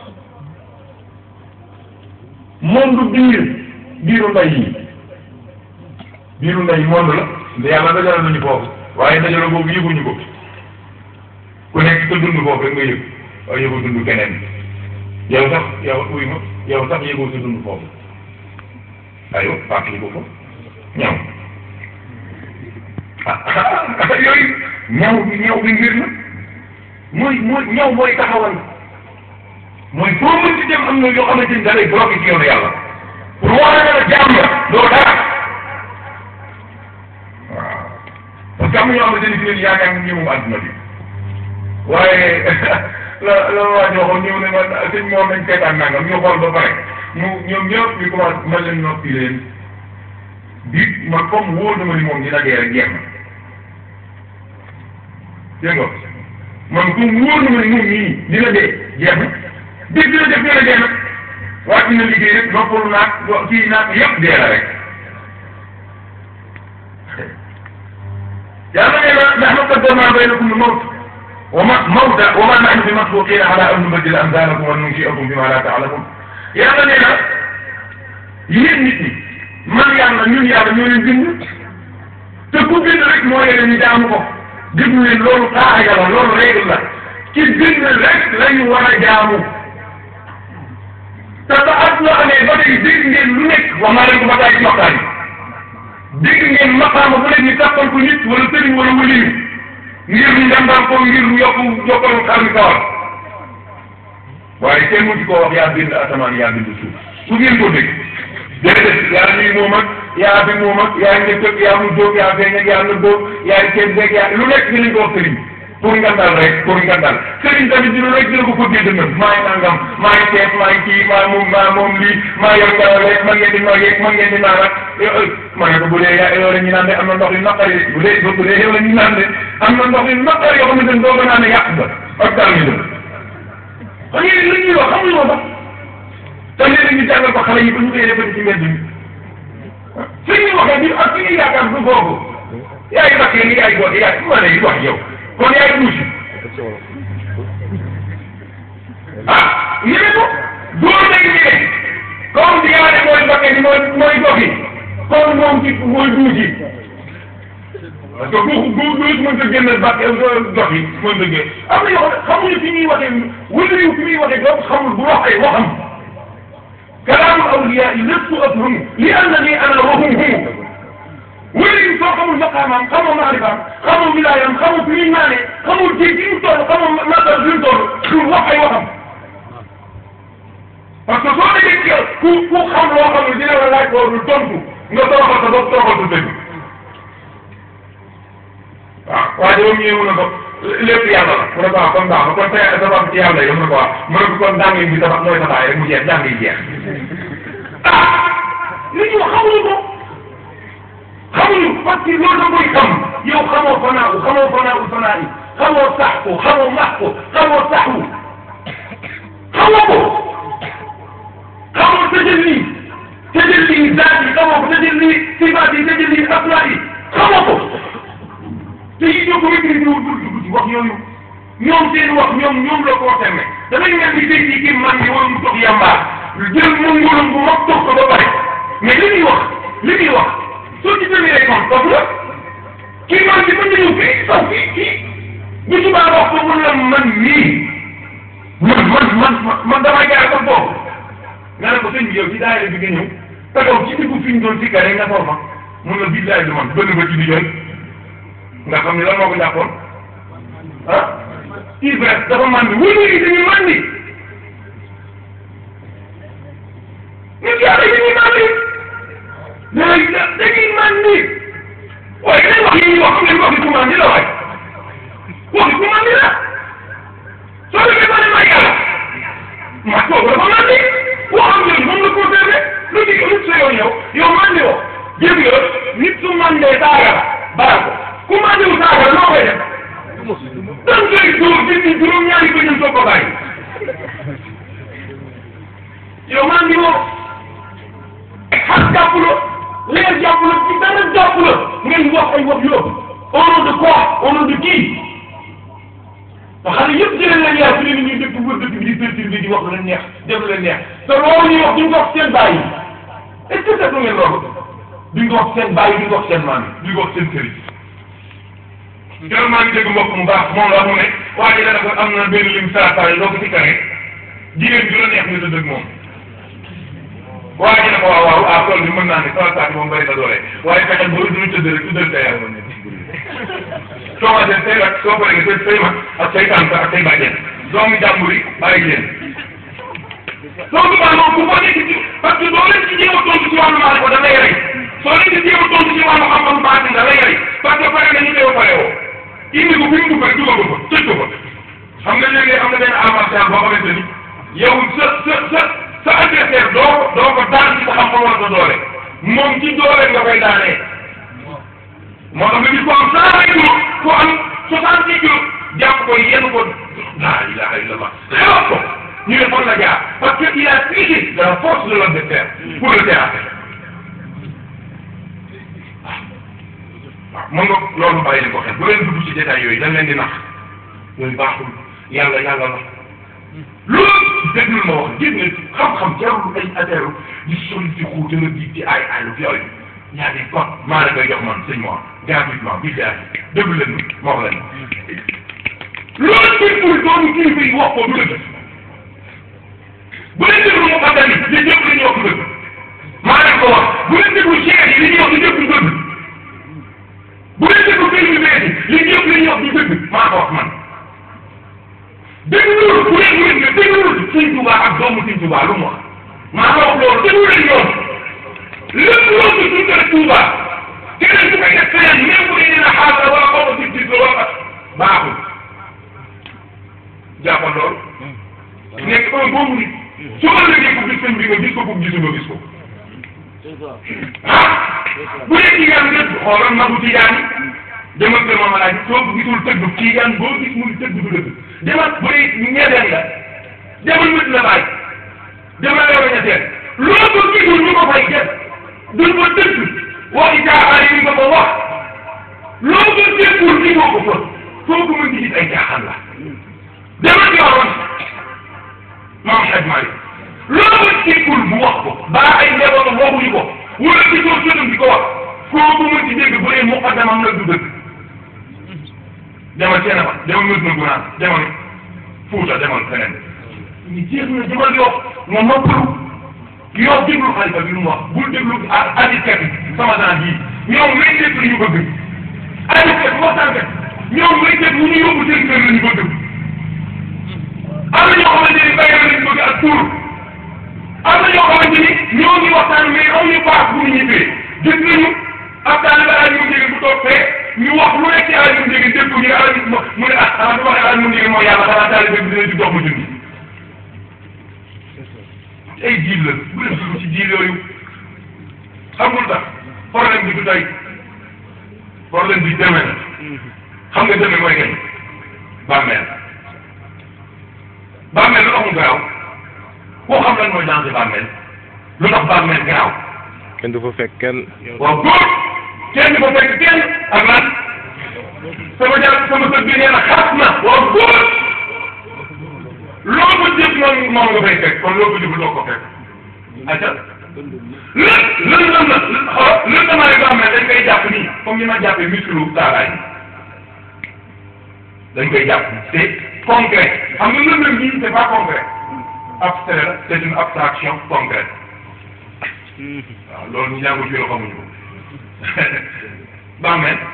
monde biir biiru ndey yi biiru ndey monde la nda yàlla dajale nañu foofu waaye dajale boobu yëguñu ko ku nekk sa dund foofu rek nga yëg waaye yëgoo dund keneen yow sax yow uy ma yow sax yëgoo sa dund foofu aywa fàttali ko ko ñaw ah yooyu ñaw bi ñaw bi mbir na mooy mooy ñaw mooy taxawal mooy foo mën ci dem am na yoo xamante ni da lay bloqué ci yoonu yàlla pour wane na la jaam nga doo dara waaw parce que am na ñoo xamante ni fi leen yaakaar nga ñëwum àdduna bi waaye la la waa ji waxoon ñëw ne man sëñ moom nañ seetaan nangam ñu xool ba pare mu ñoom ñëpp ñu commencé man leen noppi leen bi man comme wóor na ma ni moom dina dee rek jeex na dégg nga man comme wóor na ma ni moom nii dina dee jeex na bis dina def dina dee nag waa dina liggéey rek noppalu naag kii naag yëpp dee la rek yàlla nee na nahnu qaddarna baynakum al-mawt وما موتى وما نحن بمسبوقين على ان نبدل امثالكم وننشئكم بما لا تعلمون yàlla nee na yéen nit ñi man yàlla ñun yàlla ñoo leen bind te ku bind rek moo leen ñu jaamu ko déglu leen loolu xaaxa la loolu règle la ci bind rek la ñu war a jaamu te ba at loo amee ba tey dégg ngeen lu nekk wax naa leen ko ba tey ci waxtaan yi dégg ngeen maqaama bu nekk ñu tappal ko nit wala sëriñ wala waliyu ngir ñu ndàmbal ko ngir ñu yokku jokkal xar mi kawar waaye kenn mu ci koo wax yaa bind asamaan yaa bind suuf su ngeen ko dégg déedéet yaa nii moom ak yaa bi moom ak yaa njëkk ak yaa mu jóg yaa feeñ ak yaa nëbboo yaa ceeb beeg yaa lu nekk dinañ ko wax sëriñ pour ngandal rek pour ngandal sëriñ tamit dina rek dina ko ko dégg nag maa ngi nangam maa ngi ceeb maa ngi kii maa moom maa moom lii maa yor ngelaw rek man ngeen di noyyeeg man ngeen di naan ak ma ne ko bu dee yaa yow la ñu naan de am na ndox yu naqari bu dee bu dee yow la ñu naan de am na ndox yu naqari yoo xamante ne doo ko naan yàq ba ak daal ñu dem xam ngeen li ñuy wax xamuñu ko sax te léegi ñu jàngal ko xale yi ba ñu koy defati ci mbedd mi fi ñuy waxee bi ak fi ñuy yaakaar du foofu yaay bakkee ni yaay góor yaay ma ne wax yow kon yaay tuuti ah ñu ne ko góor nañ ñu ne comme di yaa ne mooy bakkee ni mooy mooy gox yi kon moom ci mooy duuti parce que bu bu bu mën a génne bàq gox yi mën a génne am na yoo xam ne xamuñu fi ñuy waxee wala yu fi muy waxee donc xamul bu wax ay waxam kalaamu awliyaa yi lépp afham li annani ana wa hum hum wala yu soo xamul maqaamaam xamoo maarifaam xamoo wilaayam xamoo fi muy naanee xamul ci ci mu toll xamoo matal fi mu toll pour wax ay waxam parce que soo déggee ku ku xam loo xam ne dina la laaj loolu tontu nga toroxal sa bopp toroxal sa dëgg waaw waaye moom ñëw na ko lépp yàlla la mu ne ko waaw kon baax na kon tey sabab ci yàlla yi mu ne ko waaw mu ne ko kon njàng bi tabax mooy tabaay rek mu jeex njàng yi jeex ah li ñu xamuñu ko xamuñu parce que loolu da koy xam yow xamoo fanaaw xamoo fanaaw fanaa yi xamoo sax ko xamoo max ko xamoo saxu xamoo ko xamoo tajalli tajalli zaat yi xamoo ko tajalli sifaat yi tajalli aflaat yi xamoo ko te yi ñoo ko maîtrisé wul pour dugg ci wax yooyu ñoom seen wax ñoom ñoom la concerné dafay mel ni tey jii kii man ni wala mu toog yàmbaar jël moom ngóolam bu mag toog ko ba pare mais li muy wax li muy wax soo ci demee rek moom toog la kii man bi mën nañu fii sax fii kii bu subaa wax ko mun la man nii man man man man damay jaar ko boobu nga ne ko sëñ bi yow ci daayira bi nga ñëw taxaw ci diggu fi ñu doon si kare nga toog fa mun la billaay du man bënn ba ci di jooy nga xam ne lan moo ko jàppoon ah ivresse dafa mandi wóor yi dañuy mandi nit yàlla yi dañuy mandi dañuy dañuy mandi waaye dañ wax yi ñuy wax xam ne waxi ku mandi la waay waxi ku mandi la soo demee ba ne ma yàlla ma toog dafa mandi waxam yooyu moom la concerné lu ci lu sa yoon yow yow mandi woo jëg nga nit su mandee saaga la baal ko ku mandiwu saaga la noo koy def dan koy dóor dindi juróom ñaari ko ñun soog ko bàyyi yow mandi woo xas jàpp la leer jàpp la ci dara jàpp la ngay wax ay wax yoo au nom de quoi au nom de qui te xale yëpp jëlee leen yar fi ne ñuy dëkk wër dëkk bi di perturbé di wax lu leen neex def lu leen neex te loolu ñuy wax duñ ko wax seen bàyyi est-ce que seetlu ngeen loolu duñ ko wax seen bàyyi duñ ko wax seen maam yi duñ ko wax seen sëriñ keroog maa ngi dégg mbokk mu baax moom la mu ne waa ji dana ko am na benn lim saafara doo ko ci kare jigéen bi la neex nga tëdd ak moom waa ji ne ko waaw waaw ah tool bi mën naa ne saafara moom bëri na doole waaye fexeel boo duñu tëdd rek tuddal sa yàlla soo ma def say rak soo paree nga say say mag ak say tànk ak say bàjjen doomu jàmbur yi bàyyi leen soo subaa moom bu ko nekk ci parce que doo leen ci jéem a tontu ci wàllu maal ko da lay rey soo leen ci jéem a tontu ci wàllu xam-xam baatin da lay rey parce que pare nañu koy pare woo indi ko fi mu dugg rek dugal ko fa tëj ko fa xam nga léegi am na benn avantage boo xamante ni yow sa sa sa sa adversaire doo ko doo ko daan ci sa xam-xam wala sa doole moom ci doole nga koy daanee moo tax nga gis ko am cent vingt kilos ko am soixante kilos jàpp ko yenn ko la ilaha illallah xewaat ko ñu ne fan la jaar parce que il a triché de la force de l'adversaire pour le terrasser waaw mën nga loolu bàyyi leen ko xel bu leen dugg ci détails yooyu dañ leen di nax yooyu baaxul yàlla yàlla la loolu déglul ma wax gis nga xam-xam jarul ay affaire di soli ci xuute la di ci ay ay lu yooyu y a des codes maa la koy jox man sëñ Mor gratuitement bi daal déglu leen ma wax leen loolu ci pour doon kilifa yi wax ko du dëgg bu leen déglu mu xaddani li ñëpp li ñuy wax du dëgg maa leen ko wax bu leen déglu cheikh yi li ñuy wax du ñëpp du dëgg bu leen déglu kër yu bees yi li ñëpp li ñuy wax du dëgg maa ko wax man dégluwul bu leen wér nga dégluwul sëñ Touba ak doomu sëñ Touba lu mu wax maa ko wax loolu déglu leen yoon lépp loo ko dundal Touba keneen su koy def feneen même bu dee dina xaar wala xaw ma si gis wala baaxul jàppal lool nekk un bon nit su ma la ko gis sëñ bi nga gis ko bu gisul nga gis ko ah bu dee tijaan nga xoolal magu tijaan yi demal kër Mama Laaj soo ko gisul tëgg tijaan boo gis muy tëgg du dëgg demal bu dee ñeenteel la demal mët la bàyyi demal la ñetteel loo ko gisul ñu ko fay def duñ ko dëgg waxi caaxaan yi nga ko wax loo ko déggul ni moo ko fa foo ko mën di gis ay caaxaan la demal ci waxoon maam Hadj Malick loo ko déggul bu wax ko baa ay njabootam waxuñu ko wala ci soo sëtam di ko wax foo ko mën di dégg bu dee muqaddamam la du dëgg demal seen ba demal mës na gunaan demal Fuuta demal feneen ñu jeex na demal yoo nga noppalu yow déglu xalifa bi lu mu wax bul déglu additkat yi sama daan yi ñoom métier la ñu bëgg additkat waxtaankat ñoom métier bu ñu yóbbu seen kër la ñu bëgg am na ñoo xamante ni bay lañ bëgg ak tur am na ñoo xamante ni ñoo ngi waxtaan mais amuñu paas bu ñu ñibbee gis nañu ab taaliba ala ñu njëgën bu toog fee ñu wax lu nekk ci ala ñu njëgën dégg ko ñu ala ñu mu ne ah xanaa du waxee ala ñu njëgën mooy yàlla xanaa taaliba bi dina di dox ma junni ay jiil la bu leen dugg ci jiil yooyu xamul tax problème bi du tey problème bi demee na xam nga demee mooy gañ bàmmeel bàmmeel lu tax mu garaaw koo xam lan mooy danger bàmmeel lu tax bàmmeel garaaw kenn du fa fekk kenn waaw góor kenn du fa fekk kenn ak lan sama jaar sama sët bi nee na xas na waaw góor loo ko jëf moom moom nga fay fekk kon loo ko jëf doo ko fekk acca lë lëndëm na xool lëndëmaay boo xam ne dañ koy jàpp nii comme ni ma jàppee muscle taalaay dañ koy jàpp c'est concret xam nga lëndëm bi c'est pas concret abstrait la c'est une abstraction concrète waaw loolu ñu jàngul fii la xamuñu ko baax men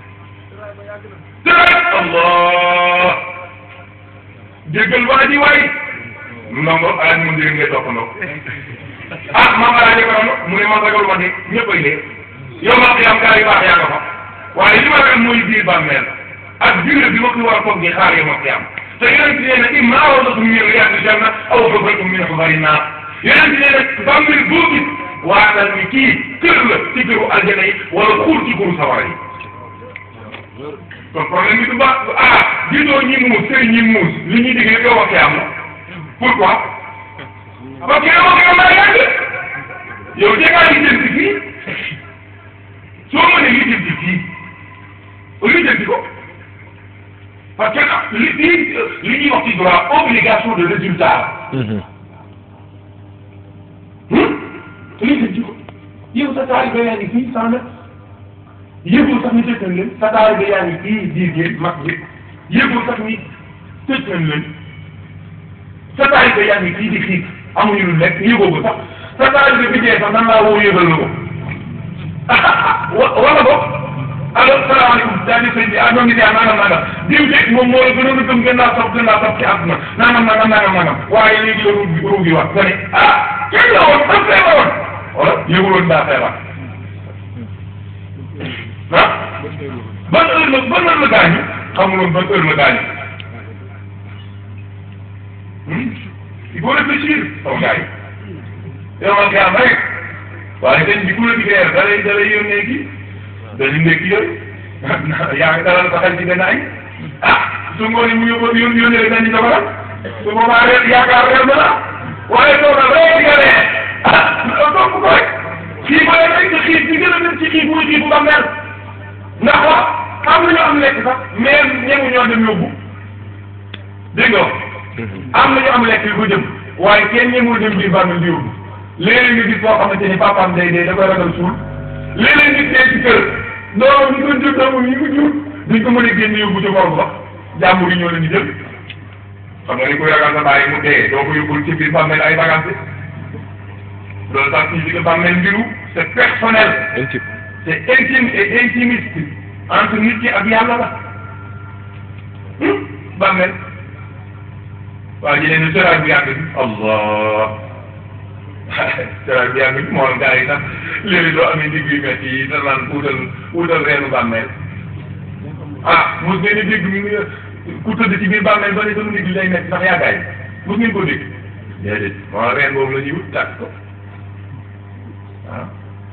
tërat allah jéggal waa ji waay ndongo alaaj mu njëriñ ngay toppandoo ah maam alaaji ko mu ne man ragal ma de ñëpp ay dee yow ma xiyam gaa yu baax yaa nga fa waaye li ma ragal mooy biir bàmmeel ak durée bi ma ko war a toog di xaar yow ma xiyam te yonent nee na imma rawdatun min riyaadil janna aw hufratun min hufari naar yonent nee na bàmmeel boo gis waatal ni kii kër la ci këru aljana yi wala xuur ci këru sawara yi kon problème bi du ba ah gisoo ñi muus sëriñ ñi muus li ñuy digg yow ma xiyam la pourquoi parce que yow ak yow daa yàgg yow dee ngaa lijjanti fii soo mënee lijjanti fii lijjanti ko parce que li li li ñuy wax ci droit obligation de résultat lijjanti ko yow sa taalibe yaa ngi fii cent mètres yëgul sax ni tëj nañ leen sa taalibe yaa ngi fii biir géej mag bi yëgul sax ni tëj nañ leen sa taalibe yaa ngi fii di xiif amuñu lu lekk yëgoo ko sax sa taalibe bi dee sax nan laa woo yëgal na ko wa wala ko allo salaamaaleykum daal di sëñ bi ah ñoo ngi dee nangam nangam diw de moom moo la gënoon a gëm gën laa topp gën laa topp ci àdduna nangam nangam nangam nangam waaye léegi la ruugi ruugi wax nga ne ah kenn la woon fan feebar woon wala yëguloon daa feebar ah ban heure la ban heure la gaañu xamuloon ban heure la gaañu il faut réfléchir sama gars yi yow man kay am rek waaye dañ di ku la diggee da lay da lay yónnee kii dañu nekk yooyu yaa ngi dalal sa xel ci benn añ ah su ngoonee mu yóbbu yónni yónni rek dañuy jabaram su boobaa reer yaakaar reer na la waaye toogal rek di nga ne ah topp ko rek kii ba rek te xiif bi gën a dem ci xiif muy xiifu ba mel ndax wax am na ñoo am lekk sax mais ñemu ñoo dem yóbbu dégg nga am na ñu am lekk yu ko jëm waaye kenn ñemul dem biir bàmmeel di yóbbu léeg-léeg nga gis boo xamante ni papaam day dee da koy ragal suul léeg-léeg nit dee ci kër doomam ñu ko jur doomam yi mu jur duñ ko mën a génn yóbbu ci borom sax jàmbur yi ñoo leen di jël xam nga ni koy ragal sa bàyyi mu dee doo ko yóbbul ci biir bàmmeel ay bagage loolu tax ci biir bàmmeel mbiru c'est personnel c'est intime et intimiste entre nit ki ak yàlla la bàmmeel waaw ñu ne seraay bu yàgg bi allah seraay bu yàgg bi moom gars yi sax léegi doo amee digg yu métti yi da naan wutal wutal reenu bàmmeel ah mos ngeen di dégg ñu ku tëdd ci biir bàmmeel ba ne sama ndigg lay métti ndax yàggaay mos ngeen ko dégg déedéet moo reen boobu la ñuy wut tàkk ko waaw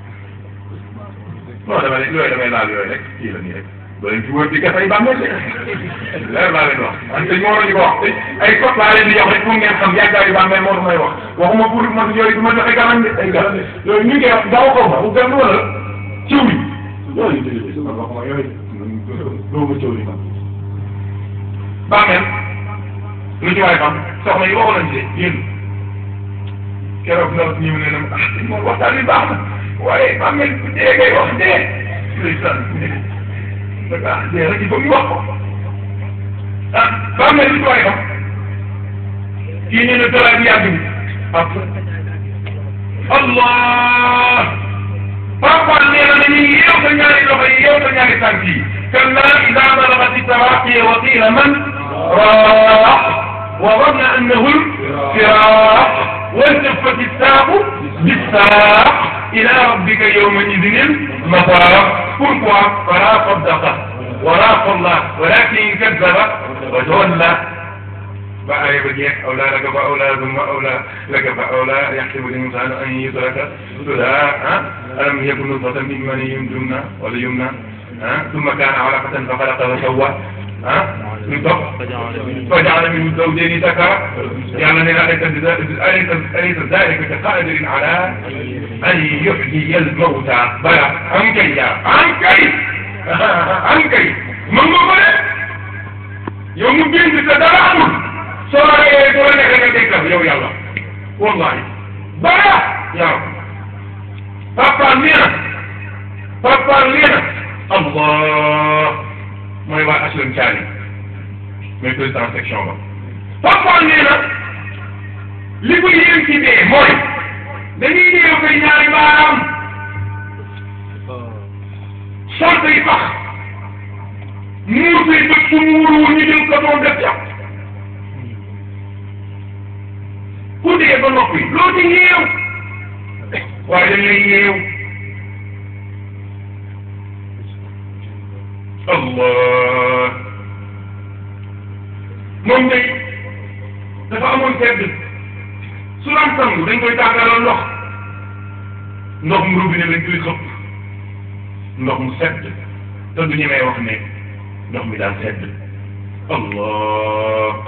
non dama ne yooyu damay laal yooyu rek kii la nii rek ba leen fi wër di gas ay bàmmeel leer laa leen wax man sëñ moo ñu ko wax ay code laa leen di jox rek pour ngeen xam yàggaayu bàmmeel moo tax may wax waxuma pour man yooyu du ma joxe garan de ay garan yooyu ñu ngi koy wax daaw xaw ma bu gën wala ciw bi yooyu déedéet man waxuma yooyu doo ma ciw li man bàmmeel lu ci waay xam soxna yi waxu nañ de yéen keroog ndaw si ñëw ne na ah sëñ moom waxtaan bi baax na waaye bàmmeel bu dee ngay wax dee ndeysaan ah dee rek il faut ñu wax ko ah bàmmeel li ci waay xam kii ñu ne dara bi yàgg bi allah papa nee na dañuy yeew sa ñaari loxo yi yeew sa ñaari tànk yi kalla ida balagati taraqiya wa qila man راح وظن انه الفراق والتفت الساق بالساق الى ربك يومئذ المساق pourquoi فلا صدق ولا صلى ولكن كذب وتولى فأي بديك أولى لك فأولى ثم أولى لك فأولى يحسب الإنسان أن يترك سدى ألم يكن نطفة من مني يمنى ولا يمنى ثم كان علقة فخلق فسوى ah ñu topp فجعل منه الزوجين ذكرا يعني أن أليس أليس أليس ذلك بقادر على أن يحيي الموتى بلى عن كي عن كي عن كي mën nga ko def yow mu bind te dara amul soo reyee soo la nekkee nga dekkal yow yàlla wallahi dara yaa papa nee na papa nee na allah mooy waa HLM Thiali mooy président section ba papa nee na li ko yéem ci dee mooy dañuy néew koy ñaari baaraam sol say pax muur say bët su muuruwul ñu jël ko doon def jàpp ku dee ba noppi loo ci yeew waaye dañ lay yeew allah moom day dafa amoon sedd su daan sangu dañ koy tàggalal ndox ndox mu robinet lañ koy xëpp ndox mu sedd te du ñemee wax ne ndox mi daal sedd allah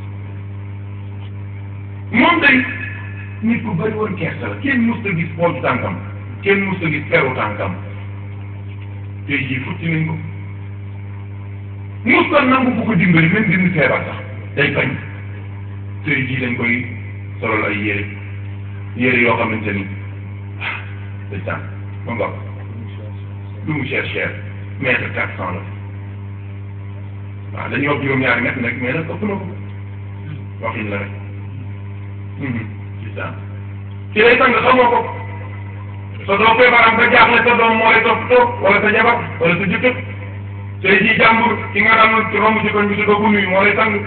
moom day nit ku bëri woon kersa la kenn mus ta gis pooju tànkam kenn mus ta gis peru tànkam tey jii futti nañ ko mus ta nangu bu ko dimbali même dindi feebar sax day bañ tey jii dañ koy solal ay yére yére yoo xamante ni ah day tànk ma ngoog lu mu cher cher mètre quatre cent la waaw dañuy wax juróom-ñaari mètre nag mais nag ëpp na ko waxin la rek c'est ça ci lay sang xamoo ko sa doom feebaram ba jaaxle sa doom moo lay toppatoo wala sa jabar wala sa jëkkër tey jii jàmbur ki nga daan ci romb ci koñ bi si doo ko nuyu moo lay sang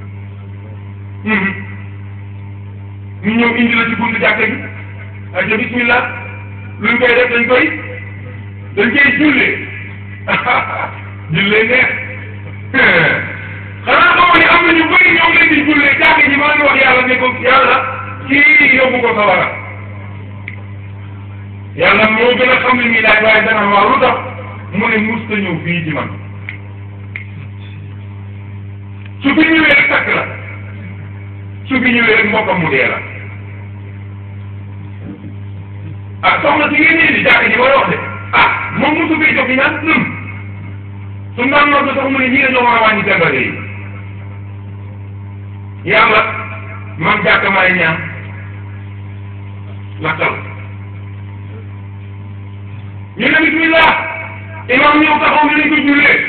ñu ñëw indi la ci buntu jàkka gi ak bismillah luñ koy def dañ koy dañ koy jullee jullee neex xanaa xamoo ni am na ñu bëri ñoom leen di jullee jàkka ji maa ngi wax yàlla ne ko yàlla kii yóbbu ko sawara yàlla moo gën a xam li muy laaj waaye dana waaw lu tax mu ne mus ta ñëw fii ci man su fi ñëwee rek takk la su fi ñëwee rek mbokkam mu dee la ah soxna si ngeen di jàkka ji mooy wax de ah moom mosu fee jox ñaan num su naan noonu sax mu ne ñii dañoo war a wàññi feebare yi yàlla man jàkka maay ñaan lakkal ñu ne bismillah imam ñëw taxaw ñu lañ ko jullee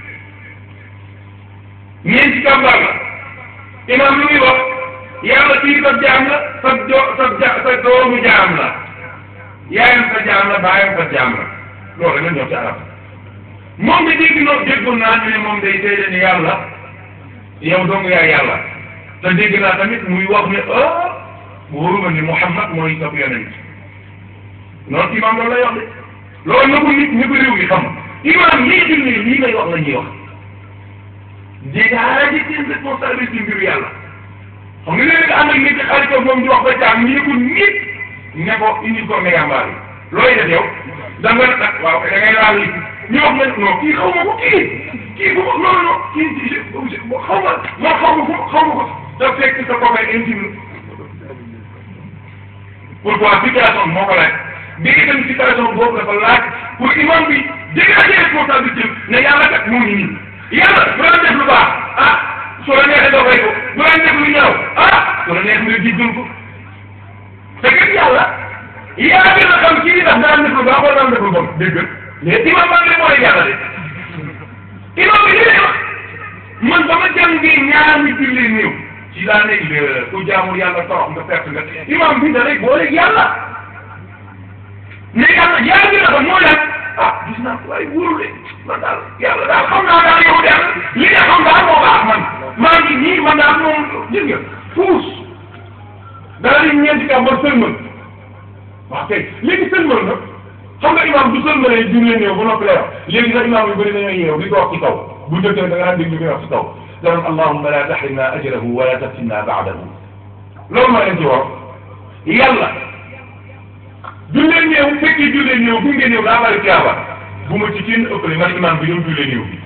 ñeenti kàmbaar la imam lu muy wax yàlla kii sa jaam la sa jo sa ja sa doomu jaam la yaayam sa jaam la baayam sa jaam la loolu rek la ñëw ci arab moom de dégg noo déggoon naa ñu ne moom day seede ni yàlla yow dong yaay yàlla te dégg naa tamit muy wax ne ah wóoruma ni Muhammad mooy sa yonent noonu imam loolu lay wax de loolu na ko nit ñi ko réew mi xam imam yii julli lii lay wax la ñuy wax dégager seen responsabilité ci mbiru yàlla xam nga léegi ànd ak nit xaritoo moom di wax ba caag ñu ko nit ne ko indi ko mégambaar yi looy def yow da nga nag waaw da ngay laal li ñu wax ne non kii xaw ma ko kii kii bu ma non non kii xaw ma ma xaw ma ko xaw ma ko da fekk sa copain intime pourquoi situation moo ko laaj dégg nga situation boobu dafa laaj pour imam bi dégager responsabilité ne yàlla kat mu ngi nii yàlla bu la def lu baax ah soo la neexee doo fay ko bu la def lu ñaaw ah soo la neex nga jéggal ko te kat yàlla yaa gën a xam kii ndax daan def lu baax wala daan def lu bon dégg mais imam baa ngi mooy yàlla de imam bi li lay wax man ba ma jàngee ñaar mi julli néew ci laa nekk ku jaamul yàlla torox nga perte nga imam bi da rek boole yàlla ne yàlla yaa gën a xam mooy lan ah gis naa ko waaye wóorul de man daal yàlla daal xam naa daal yow de li nga xam daal moo baax man maa ngi nii man daal moom gis nga fuus dara di ñeenti kàmbar sëlmal waaw kay léegi sëlmal na xam nga imam du sëlmalee julli néew ba noppi lay wax léegi sax imam yu bëri dañoo yeew di ko wax ci kaw bu njëkk da nga daan dégg li muy wax ci kaw daan allahumma la tahrimna ajrahu wala taftinna ba'dahu loolu moo leen ci wax yàlla jullee néew fekkee jullee néew bu ngeen néew daa bari tiyaaba bu ma ci kenn ëppale man imam bi ñëw jullee néew bi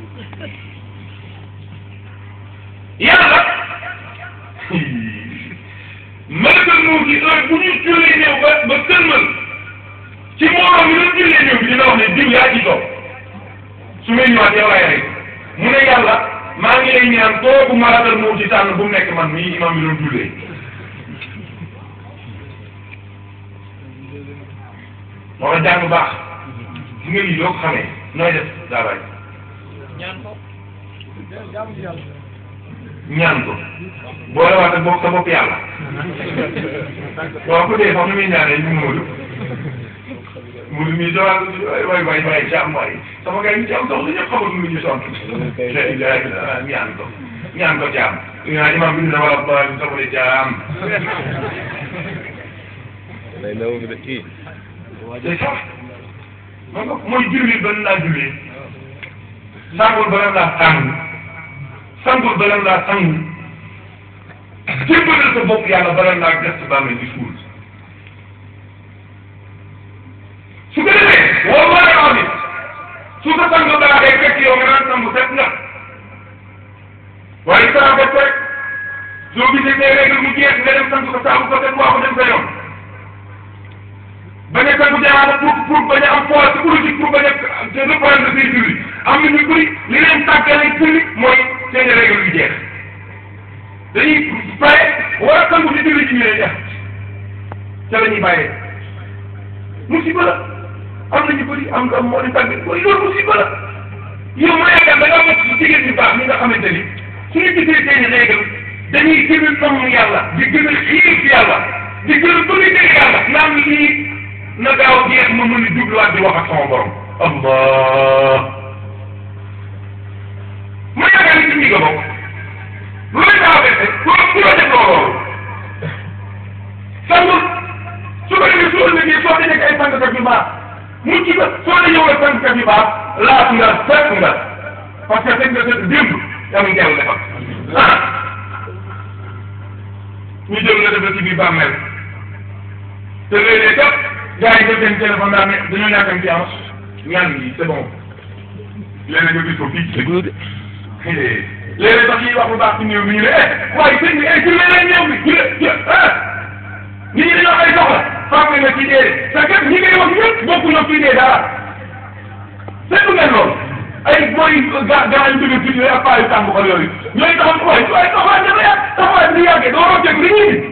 yàlla malakal moo ci heure bu ñu jullee néew ba ba sëlmal ci mbooloo mi doon jullee néew bi dina wax ne diw yaa ci toog su may ñëwaat yow laay rey mu ne yàlla maa ngi lay ñaan kooku malatal moo ci tànn bu mu nekk man mii imam bi doon jullee moo tax jàng baax su nga lii doo ko xamee nooy def daa bàyyi ñaan ko boole waat ak bopp sa bopp yàlla waaw ku dee sax nu muy ñaanee ñu Moodu Moodu mii sa waay waay waay waay jàmm waay sama gars yi ci am soxla ñëpp xamul nu ñu sont ñaan ko ñaan ko jaam ñaan imam bi dina wala ba sama de jaam lay law de kii c'est ça man ko mooy julli ba laa julli sangul ba laa sang sangul ba laa sang jébbalal sa bopp yàlla bala laa gas ba mel ni suul su ko defee wallahi amin su ko sang daa day fekk yow nga naan sangu set nga waaye saa bopp rek soo gisee ne règle mu jeex nga dem sang ko saabu ko set waa ko dem sa yoon bañ a sangu jaaraama pour pour bañ a am force psychologique pour bañ a reprendre say julli am na ñu bëri li leen tàggale julli mooy seen règle yu jeex dañuy pare war a sangu ci julli ci ñu lay def ca la ñuy bàyyee musiba la am na ñu bëri am am moo di tàgg mooy loolu musiba la yow ma yaakaar da ngaa bokk ci jigéen ñu baax ñi nga xamante ni suñu gisee seen i règle dañuy gën a namm yàlla di gën a xiir ci yàlla di gën a bëgg dégg yàlla naan lii na gaaw a jeex ma mën a jubluwaat di wax ak sama borom allah ma yaakaar ni ci ñi nga bokk lu la gaaw a bette ku ku la def loolu sangul su ko defee soo ëllëgee soo dajee ay sangkat yu baax mucc nga soo dajee ak sangkat yu baax laat nga fekk nga parce que fekk nga sa démb yaa ngi jàll defal ah ñu jël nga def la ci biir bàmmeel te léeg-léeg kat gars yi def seen téléphone daa ne dañoo ñàkkam ci am ñaan yi c'est bon léeg-léeg nga gis ko fii déglu de léeg-léeg sax ñuy wax lu baax ci néew bi ñu ne eh waaye sëñ bi eh jullee leen néew bi jullee ju ah nit ñi dañoo ay soxla fàtte nga ci dee te kat ñi ngay wax ñëpp bokku na ci dee dara seetlu ngeen loolu ay mooy ga gaa yu jóge fii ak paa yu tàng xol yooyu ñooy taxaw waaye waaye taxawaay dafa yàgg taxawaay bi yàggee doo rocceeku li ñuy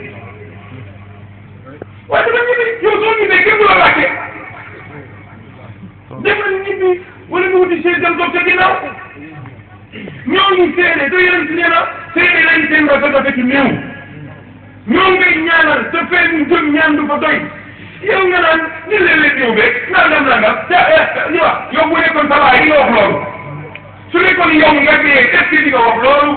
waaye dama ñibbi yow soo ñibbee kenn du la laajte demal ñibbi wala nga wuti seen dem toog ca ginnaaw ñooñu seede te yéen si nee na seede lañ seen rafet rafet ci néew ñoo ngay ñaanal te fee ñu jëm ñaan du fa doy yow nga naan ñu leen leen néew beeg nangam nangam te ñu wax yow bu nekkoon sa baay yi nga wax loolu su nekkoon yow nga dee est-ce que di nga wax loolu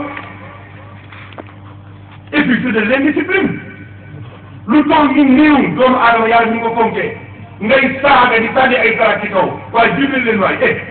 et puis c'est de l'indiscipline lu toll ni néew doomu aadama yàlla ñu ko fonkee ngay saaga di sànni ay dara ci kaw waaye jubal leen waay eh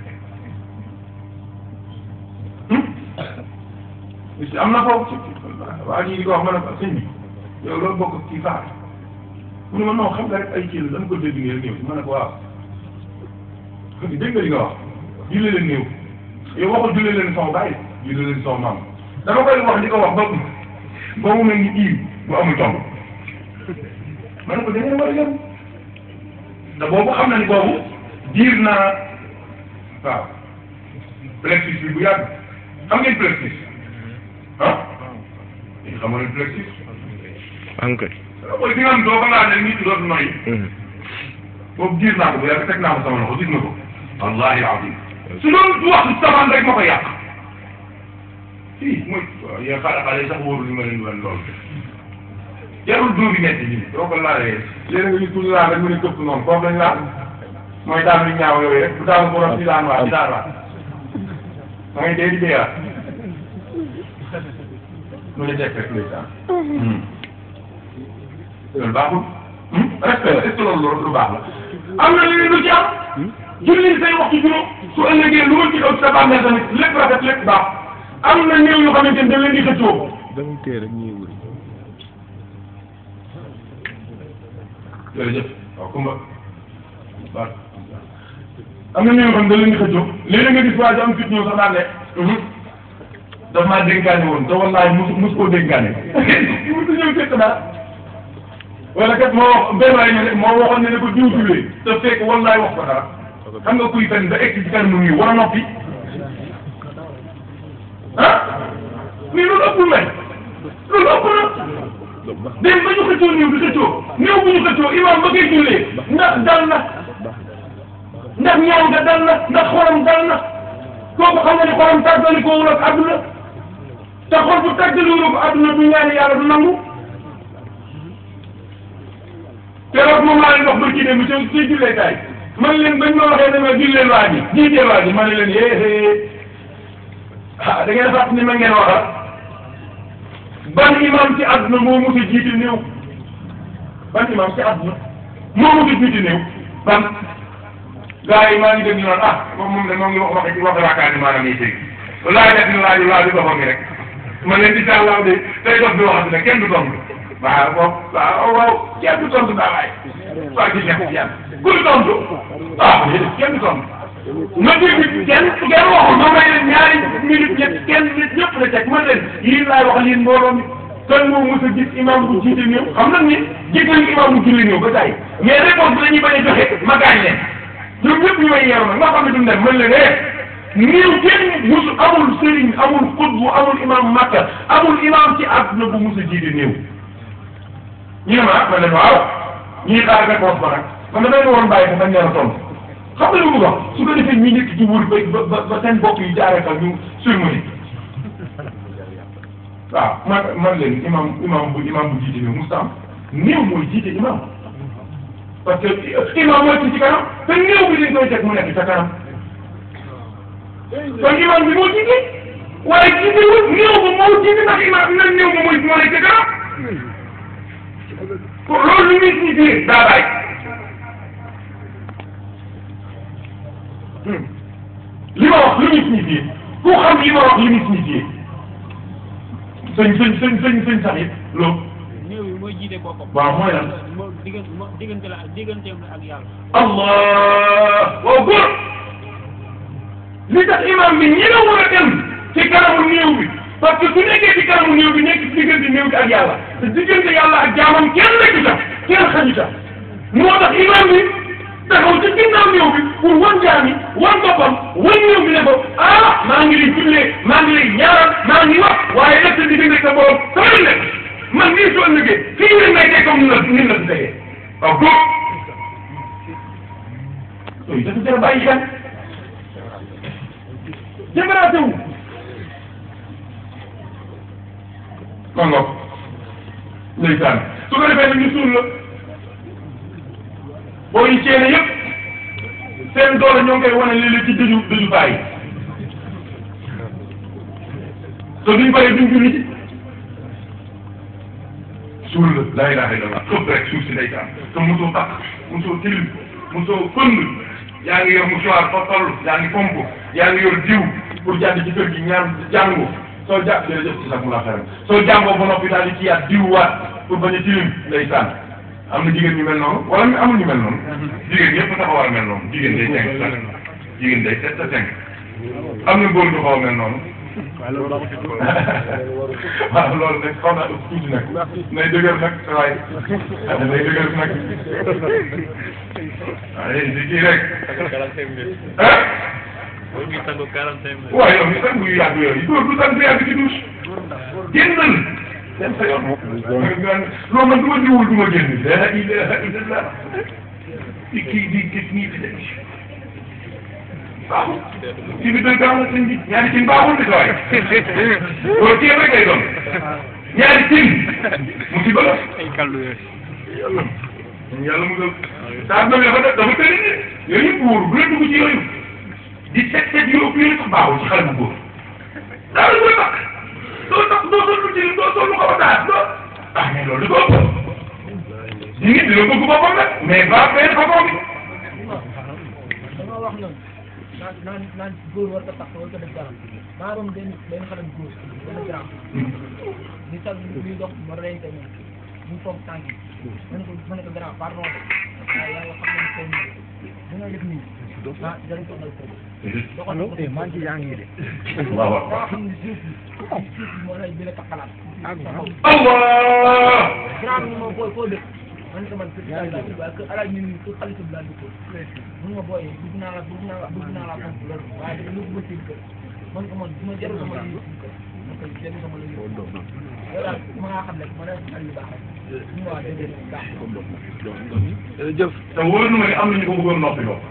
si am na foofu waa ji di ko wax ma ne ko sëñ bi yow loolu bokk ci faar mu ne ma non xam nga rek ay kii la dama ko dégg nii rek ñëw si ma ne ko waaw dégg nga li nga wax julli leen néew yow waxul julli leen sama bàyyi julli leen sama maam dama koy wax di ko wax ba ba mu mel ni iiw bu amul tomb ma ne ko da ngeen war a yem te boobu xam na ni boobu diir naa waaw plexus bi bu yàgg xam ngeen plexus ah xam nga plexus ankay mooy bi nga xam doo ko laal ne nit ki dootu noyyi boobu diir naa ko bu yàgg teg naa ko sama loxo gis nga ko wallahi azim su doon du wax safaan rek ma ko yàq fii mooy yéen xale xale sax wóorul li ma leen wan loolu jarul dóor yi metti nii doo ko laalee léegi nga gis ku ñu laal rek mu ne këpp noonu foofu lañ laal mooy daal lu ñaaw yooyu rek bu daal borom ci daan waa ci daan waa da ngay dee di deewaat mu ne teg rek ndeysaan loolu baaxul respect la est-ce que loolu loolu lu baax la am na leneen lu ci am julli say waxtu juróom su ëllëgee lu ma ci ëpp sa bàmmeel tamit lépp rafet lépp baax am na néew yoo xamante ni dañ leen di xëccoo dama tee rek ñuy wuri jërëjëf waaw Kumba waaw am na ñoo xam ne da leen di xëccoo léeg-léeg nga gis waa ji am fit ñëw sax daan ne daf maa dénkaane woon te wallaahi mus mus koo dénkaane musu ñëw fekk dara wala kat moo wax benn waay ne moo waxoon ne ne ko diw diwee te fekk wallaahi wax ko dara xam nga kuy fen ba egg ci kanamu nii war a noppi ah mais loolu ëppul may loolu ëpp na dem ba ñu xëccoo néew di xëccoo néew bu ñu xëccoo imam ba koy jullee ndax dal na ndax ñaaw nga dal na ndax xolam dal na kooku xam nga ni xolam tàggali ko wul ak àdduna te xol bu tàggali wul ak àdduna du ñaani yàlla du nangu keroog moom laa leen wax ba ci dem ci ci jullee kaay man leen bañ ma waxee ne ma julleen waa ji jiiteel waa ji ma ne leen yéexee ah da ngeen fàtt ni ma ngeen waxal ban imam ci àdduna moo mos a jiite néew ban imam ci àdduna moo mos a jiite néew ban gars yi maa ngi dégg ñu naan ah moom moom de moom ngi wax wax wax yaakaar ni maanaam yi dégg laaj def ni laaju laaju doxam mi rek ma leen di sàllaaw de tey dox bi waxati ne kenn du tontu waaw moom waaw waaw kenn du tontu daa waay waa ci nekk ci yàlla ku du tontu ah kenn du tontu ma dégg kenn kenn waxul ma may leen ñaari minute ñett kenn nit ñëpp la teg man leen yéen laay wax yéen mbooloo mi kan moo mos a gis imam bu jiite néew xam nañ ni gis nañu imam bu julli néew ba tey mais réponse bi la ñuy bañ a joxe ma gaañ leen ñoom ñëpp ñu may yeewu nag nga xam ne duñ dem mën leen eh néew kenn musu amul sëriñ amul xutbu amul imam makka amul imam ci àdduna bu mos a jiite néew ñu ne ma ah ma leen waaw ñuy xaar réponse ba nag man damay waroon bàyyi ko bañ leen a tontu xam nga lu mu wax su ko defee ñi nekk ci wóor ba ba ba seen bopp yi jaaree fa ñu surmoni waaw man man leen imam imam bu imam bu jiite néew musta am néew mooy jiite imam parce que imam mooy ci ci kanam te néew bi dañ koy teg mu nekk ca kanam kon imam bi moo jiite waaye jiite wul néew ba moo jiite ndax imam na néew ba mooy moo nekk ca kanam pour loolu lu muy signifié daa bàyyi li ma wax lu muy signifié ku xam li ma wax li muy signifié sëñ sëñ sëñ sëñ sëñ sax it loolu néew yi mooy jiite boppam. waaw mooy lan moo diggante moo diggante la digganteem la ak yàlla. allah waaw góor li tax imam bi ñi la war a dem ci kanamu néew bi parce que su nekkee ci kanamu néew bi nekk ci diggante néew bi ak yàlla te diggante yàlla ak jaamam kenn nekk ca kenn xaju ca moo tax imam bi taxaw ci ginnaaw néew bi pour wan jaam yi wan boppam wan néew bi ne ko ah maa ngi lay jullee maa ngi lay ñaaral maa ngi wax waaye nag sa diggante sa borom sama nekk man nii soo ëllëgee fii leen may teg comme ni la ni la si tegee waaw góor yooyu dafa jar a bàyyi xel jëmbaraate wu kon nga ndeysaan su ko defee nag ñu suul la boo yi ceene yëpp seen doole ñoo ngi koy wane léeg-léeg ci dëju dëju bàyyi te duñ paree duñ julli ci suul la laa ilaha illallah xëpp rek suuf si ndeysaan te mosoo takk mosoo tilim mosoo fënd yaa ngi yor mouchoir fa toll yaa ngi pomp yaa ngi yor diw pour jàdd ci kër gi ñaan jàngu soo jàpp jërëjëf ci sax mu la xaram soo jàngoo ba noppi daal di ci yaat diw waat pour bañ a tilim ndeysaan am na jigéen ñu mel noonu wala amul ñu mel noonu jigéen ñëpp dafa war a mel noonu jigéen day cinq sax jigéen day sept cinq am na góor ñu xaw a mel noonu waaw loolu nag xaw naa ëpp tuuti nag nay dëgër nag waaye nay dëgër nag waaye di kii rek ah waaye yow ni sang yu yàgg yooyu góor du sang yàgg ci douche génnal dem sa yoon non man du ma jiwul du ma génn la ilaha illallah di kii di gis nii di dem baaxul ci bi doy gaaw na sëñ bi ñaari cin baaxul de waaye loolu ceeb rek lay doon ñaari cin musiba la yàlla yàlla mu dal saa bi dafa dafa tëri de yooyu yëpp wóor bu la dugg ci yooyu di set set yoo yooyu sax baaxul ci xale bu góor daal la takk doo takk doo sol lu ci doo sol lu xaw a taat doo ah mais loolu da ko ëpp nit dina bëgg boppam nag mais ba benn façon bi dama wax noonu naan naan naan góor war ko tax war ko def dara maa doon benn benn xale bu góor benn grand ñu sal ñuy dox ma reyante moom ñu foog tànk yi ma ne ko ma ne ko grand pardon de waaye yàlla xam nañ ko ni nga def nii ah danañ ko dal ko allo eh maa ngi ci yaa ngi de waaw waaw boo xam ne suuf bi suuf bi moo lay bi la taxalaat Allah grand bi moom foo foo dëkk man ko man kër gi laa dugg waaye kër alaaj ñu ni kër xalifa bi laa dugg mun ma booyee dugg naa la dugg naa la dugg naa la fonk loolu waaye dafa yóbbu ma seen kër man ko man du ma jarul sama la yóbbu seen kër man ko jarul sama la yóbbu loolu daal ma ngaa xam rek ma ne al yu baax rek ñu ma waa déedéet baax jërëjëf te wóor na ma ne am na ñu ko bëggoon noppi loo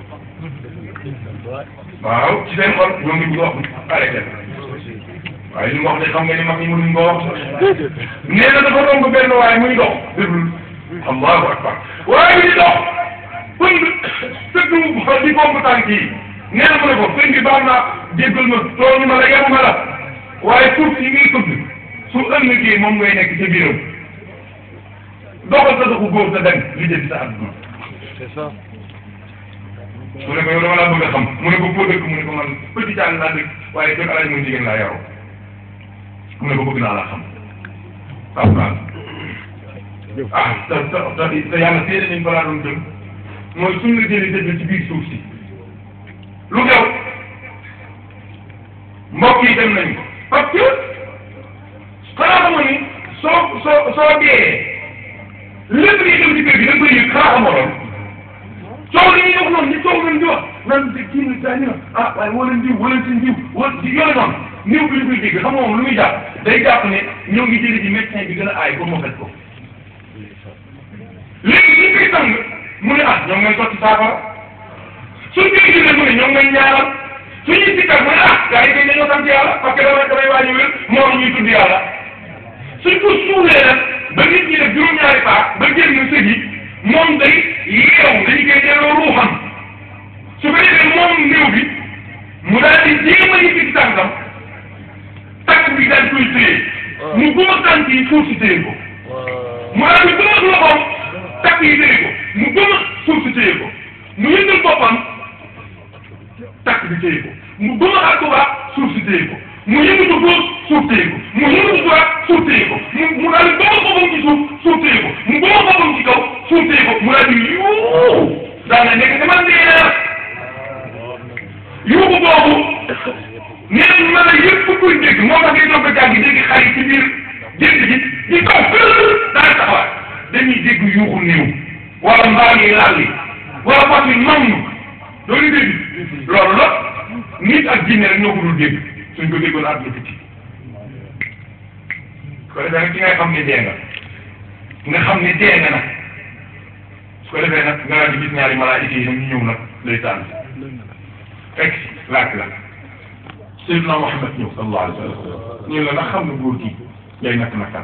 waaw ci seen xol ñoo ngi bëgg a wax arrêté waaye li mu wax de xam nga ni mag ñi mënuñ ko wax nee na dafa romb benn waaye muy dox déglul allahu akbar waaye muy dox pënd sëgg di pomp tànk yi nee na mu ne ko sëñ bi baal naa jéggal ma tooñu ma la yabu ma la waaye suuf si ngay tudd su ëllëgee moom ngay nekk ca biiram doxal sa doxu góor sa dem li jënd sa àdduna c'est ça mu ne ko yow dama laa bëgg a xam mu ne ko foo dëkk mu ne ko man petit Thial laa dëkk waaye kër alaaj mooy jigéen laa yaroo mu ne ko bëgg naa laa xam waaw waaw ah te te te te yàlla seede nañ balaa doon jëm mooy suñ la jëlee dëgg ci biir suuf si lu xew mbokk yi dem nañ ko parce que xanaa xamoon ni soo soo soo dee lépp liy xew ci kër gi da nga koy yëg xanaa xamoo loolu coow li ñuy wax noonu ni coow leen di wax naan de kii ni gaañu na ah waaye woo leen diw woo leen seen diw wala di yooyu noonu néew bi li koy dégg xam nga moom lu muy jàpp day jàpp ne ñoo ngi jëli ci médecin bi gën a aay pour mu faj ko léegi suñ koy tàng mu ne ah ñoom ngay sotti saafara suñ koy jëlee mu ne ñoom ngay ñaanal suñuy sikkar mu ne ah gars yi kay dañoo sant yàlla parce que damay damay wàññi wér moo ñuy tudd yàlla suñ ko suulee nag ba nit ñi def juróom-ñaari paa ba génn sëg yi moom day yeewu dañu koy delloo ruuxam su ko defee moom néew bi mu daal di jéem a yëkkati tànkam tànk bi daal koy téye mu gëm a tànk yi suuf si téye ko mu daal di gëm a loxoom tànk yi téye ko mu gëm a suuf si téye ko mu yëngal boppam tànk bi téye ko mu gëm a àgguwaat suuf si téye ko mu yëngatu góos suuf téye ko mu yëngatu droit suuf téye ko mu mu daal di gëm a boppam ci suuf suuf téye ko mu gëm a boppam ci kaw suuf téye ko mu daal di yuuxu daal na nekk dama dee yuuxu boobu nee na la yëpp kuy dégg moo tax ngay doog a jàng dégg xar yi ci biir gént gi di kaw daal taxawaat dañuy dégg yuuxu néew wala mbaam yi laal li wala fas yi mam doolu dégg loolu la nit ak jinne rek ñoo ko dul dégg suñ ko déggoon àdduna tukki su ko defee nag ci ngay xam ne dee nga nga xam ne dee nga nag su ko defee nag nga daal di gis ñaari malaayika yi nag ñu ñëw nag lay tànn fekk laaj la Seydina Muhammad ñëw sallallahu alayhi wa sallam ñu la ndax xam nga góor gi ngay nakk nakkal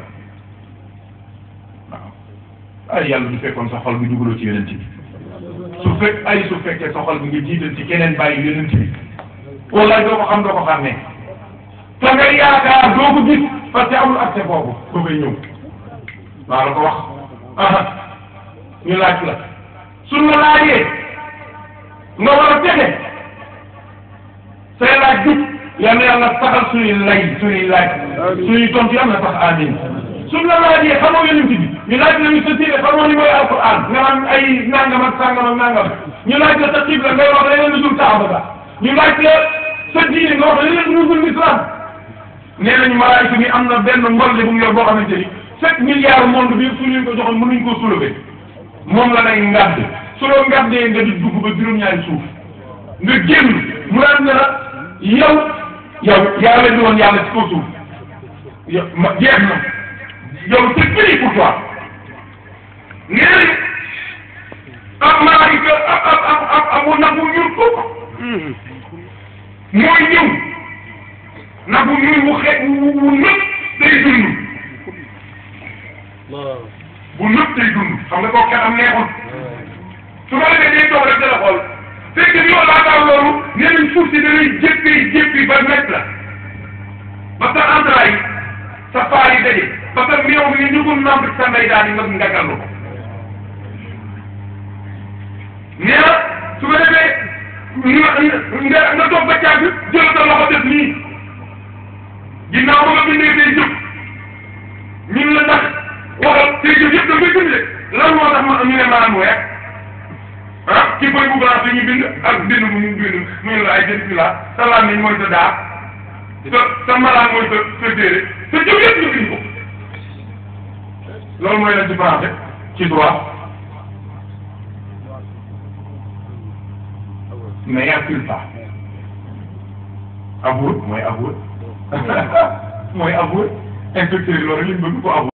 waaw ay yàlla du fekkoon sa xol bi dugaloo ci yonent bi su fekk ay su fekkee sa xol bi nga jiital ci keneen bàyyi yonent bi wallaay doo ko xam doo ko xàmmee te nga yaakaar doo ko gis parce que amul accès foofu ba koy ñëw maa la ko wax aha ñu laaj la suñ la laajee nga war a texe say laaj jub yal na yàlla saxal suñuy lay suñuy laaj suñuy tontu yal na sax amin suñ la laajee xamoo yonent bi ñu laaj la ñu sa téere xamoo ni mooy alquran nga naan ay nangam ak sangam ak nangam ñu laaj la sa xibla ngay wax leneen lu dul kaaba ga ñu laaj la sa diine nga wax leneen lu dul islam nee nañu malaayika mi am na benn mbolle bu mu yor boo xamante ni sept milliards monde bi su ñu ko joxoon mënuñ koo soulever moom la lay ngàdd su loo ngàddee nga di dugg ba juróom-ñaari suuf nga génn mu daan ne la yow yow yaa leen di woon yàlla ci kaw suuf yow ma jeex na yow c'est fini pour toi nee nañu am malaayika ab ab ab ab abu nagu ñuul ko mooy ñëw nagu ñuul wu xeet wu wu nëpp day dund bu nëpp day dund xam nga kooku kenn am neexul su ma defee day toog rek dala xool fekk ni yow laataa loolu nee nañ suuf si danay jéppi jéppi ba nekk la ba sa entrailles sa faar yi daje ba sa meew bi ñu ko namp sa ndey daal di nga ngagallu ko nee na su ko defee nga nga toog ba caag jël sa loxo def nii ginnaaw ba nga bindee say jëf ñun la ndax waxal say jëf yëpp da ngay bind lan moo tax ma ñu ne maanaam weer ah ci bëy bu blanc ñu bind ak bind bu ñu bind mu ne la ay jëf la sa làmmiñ mooy sa daa sa sa malaan mooy sa sa téere sa jëf yëpp ñu bind ko loolu mooy la différence ci droit mais yàqul pas avoué mooy avoué mooy avoué inspecteur loolu lañ bëgg ko avoué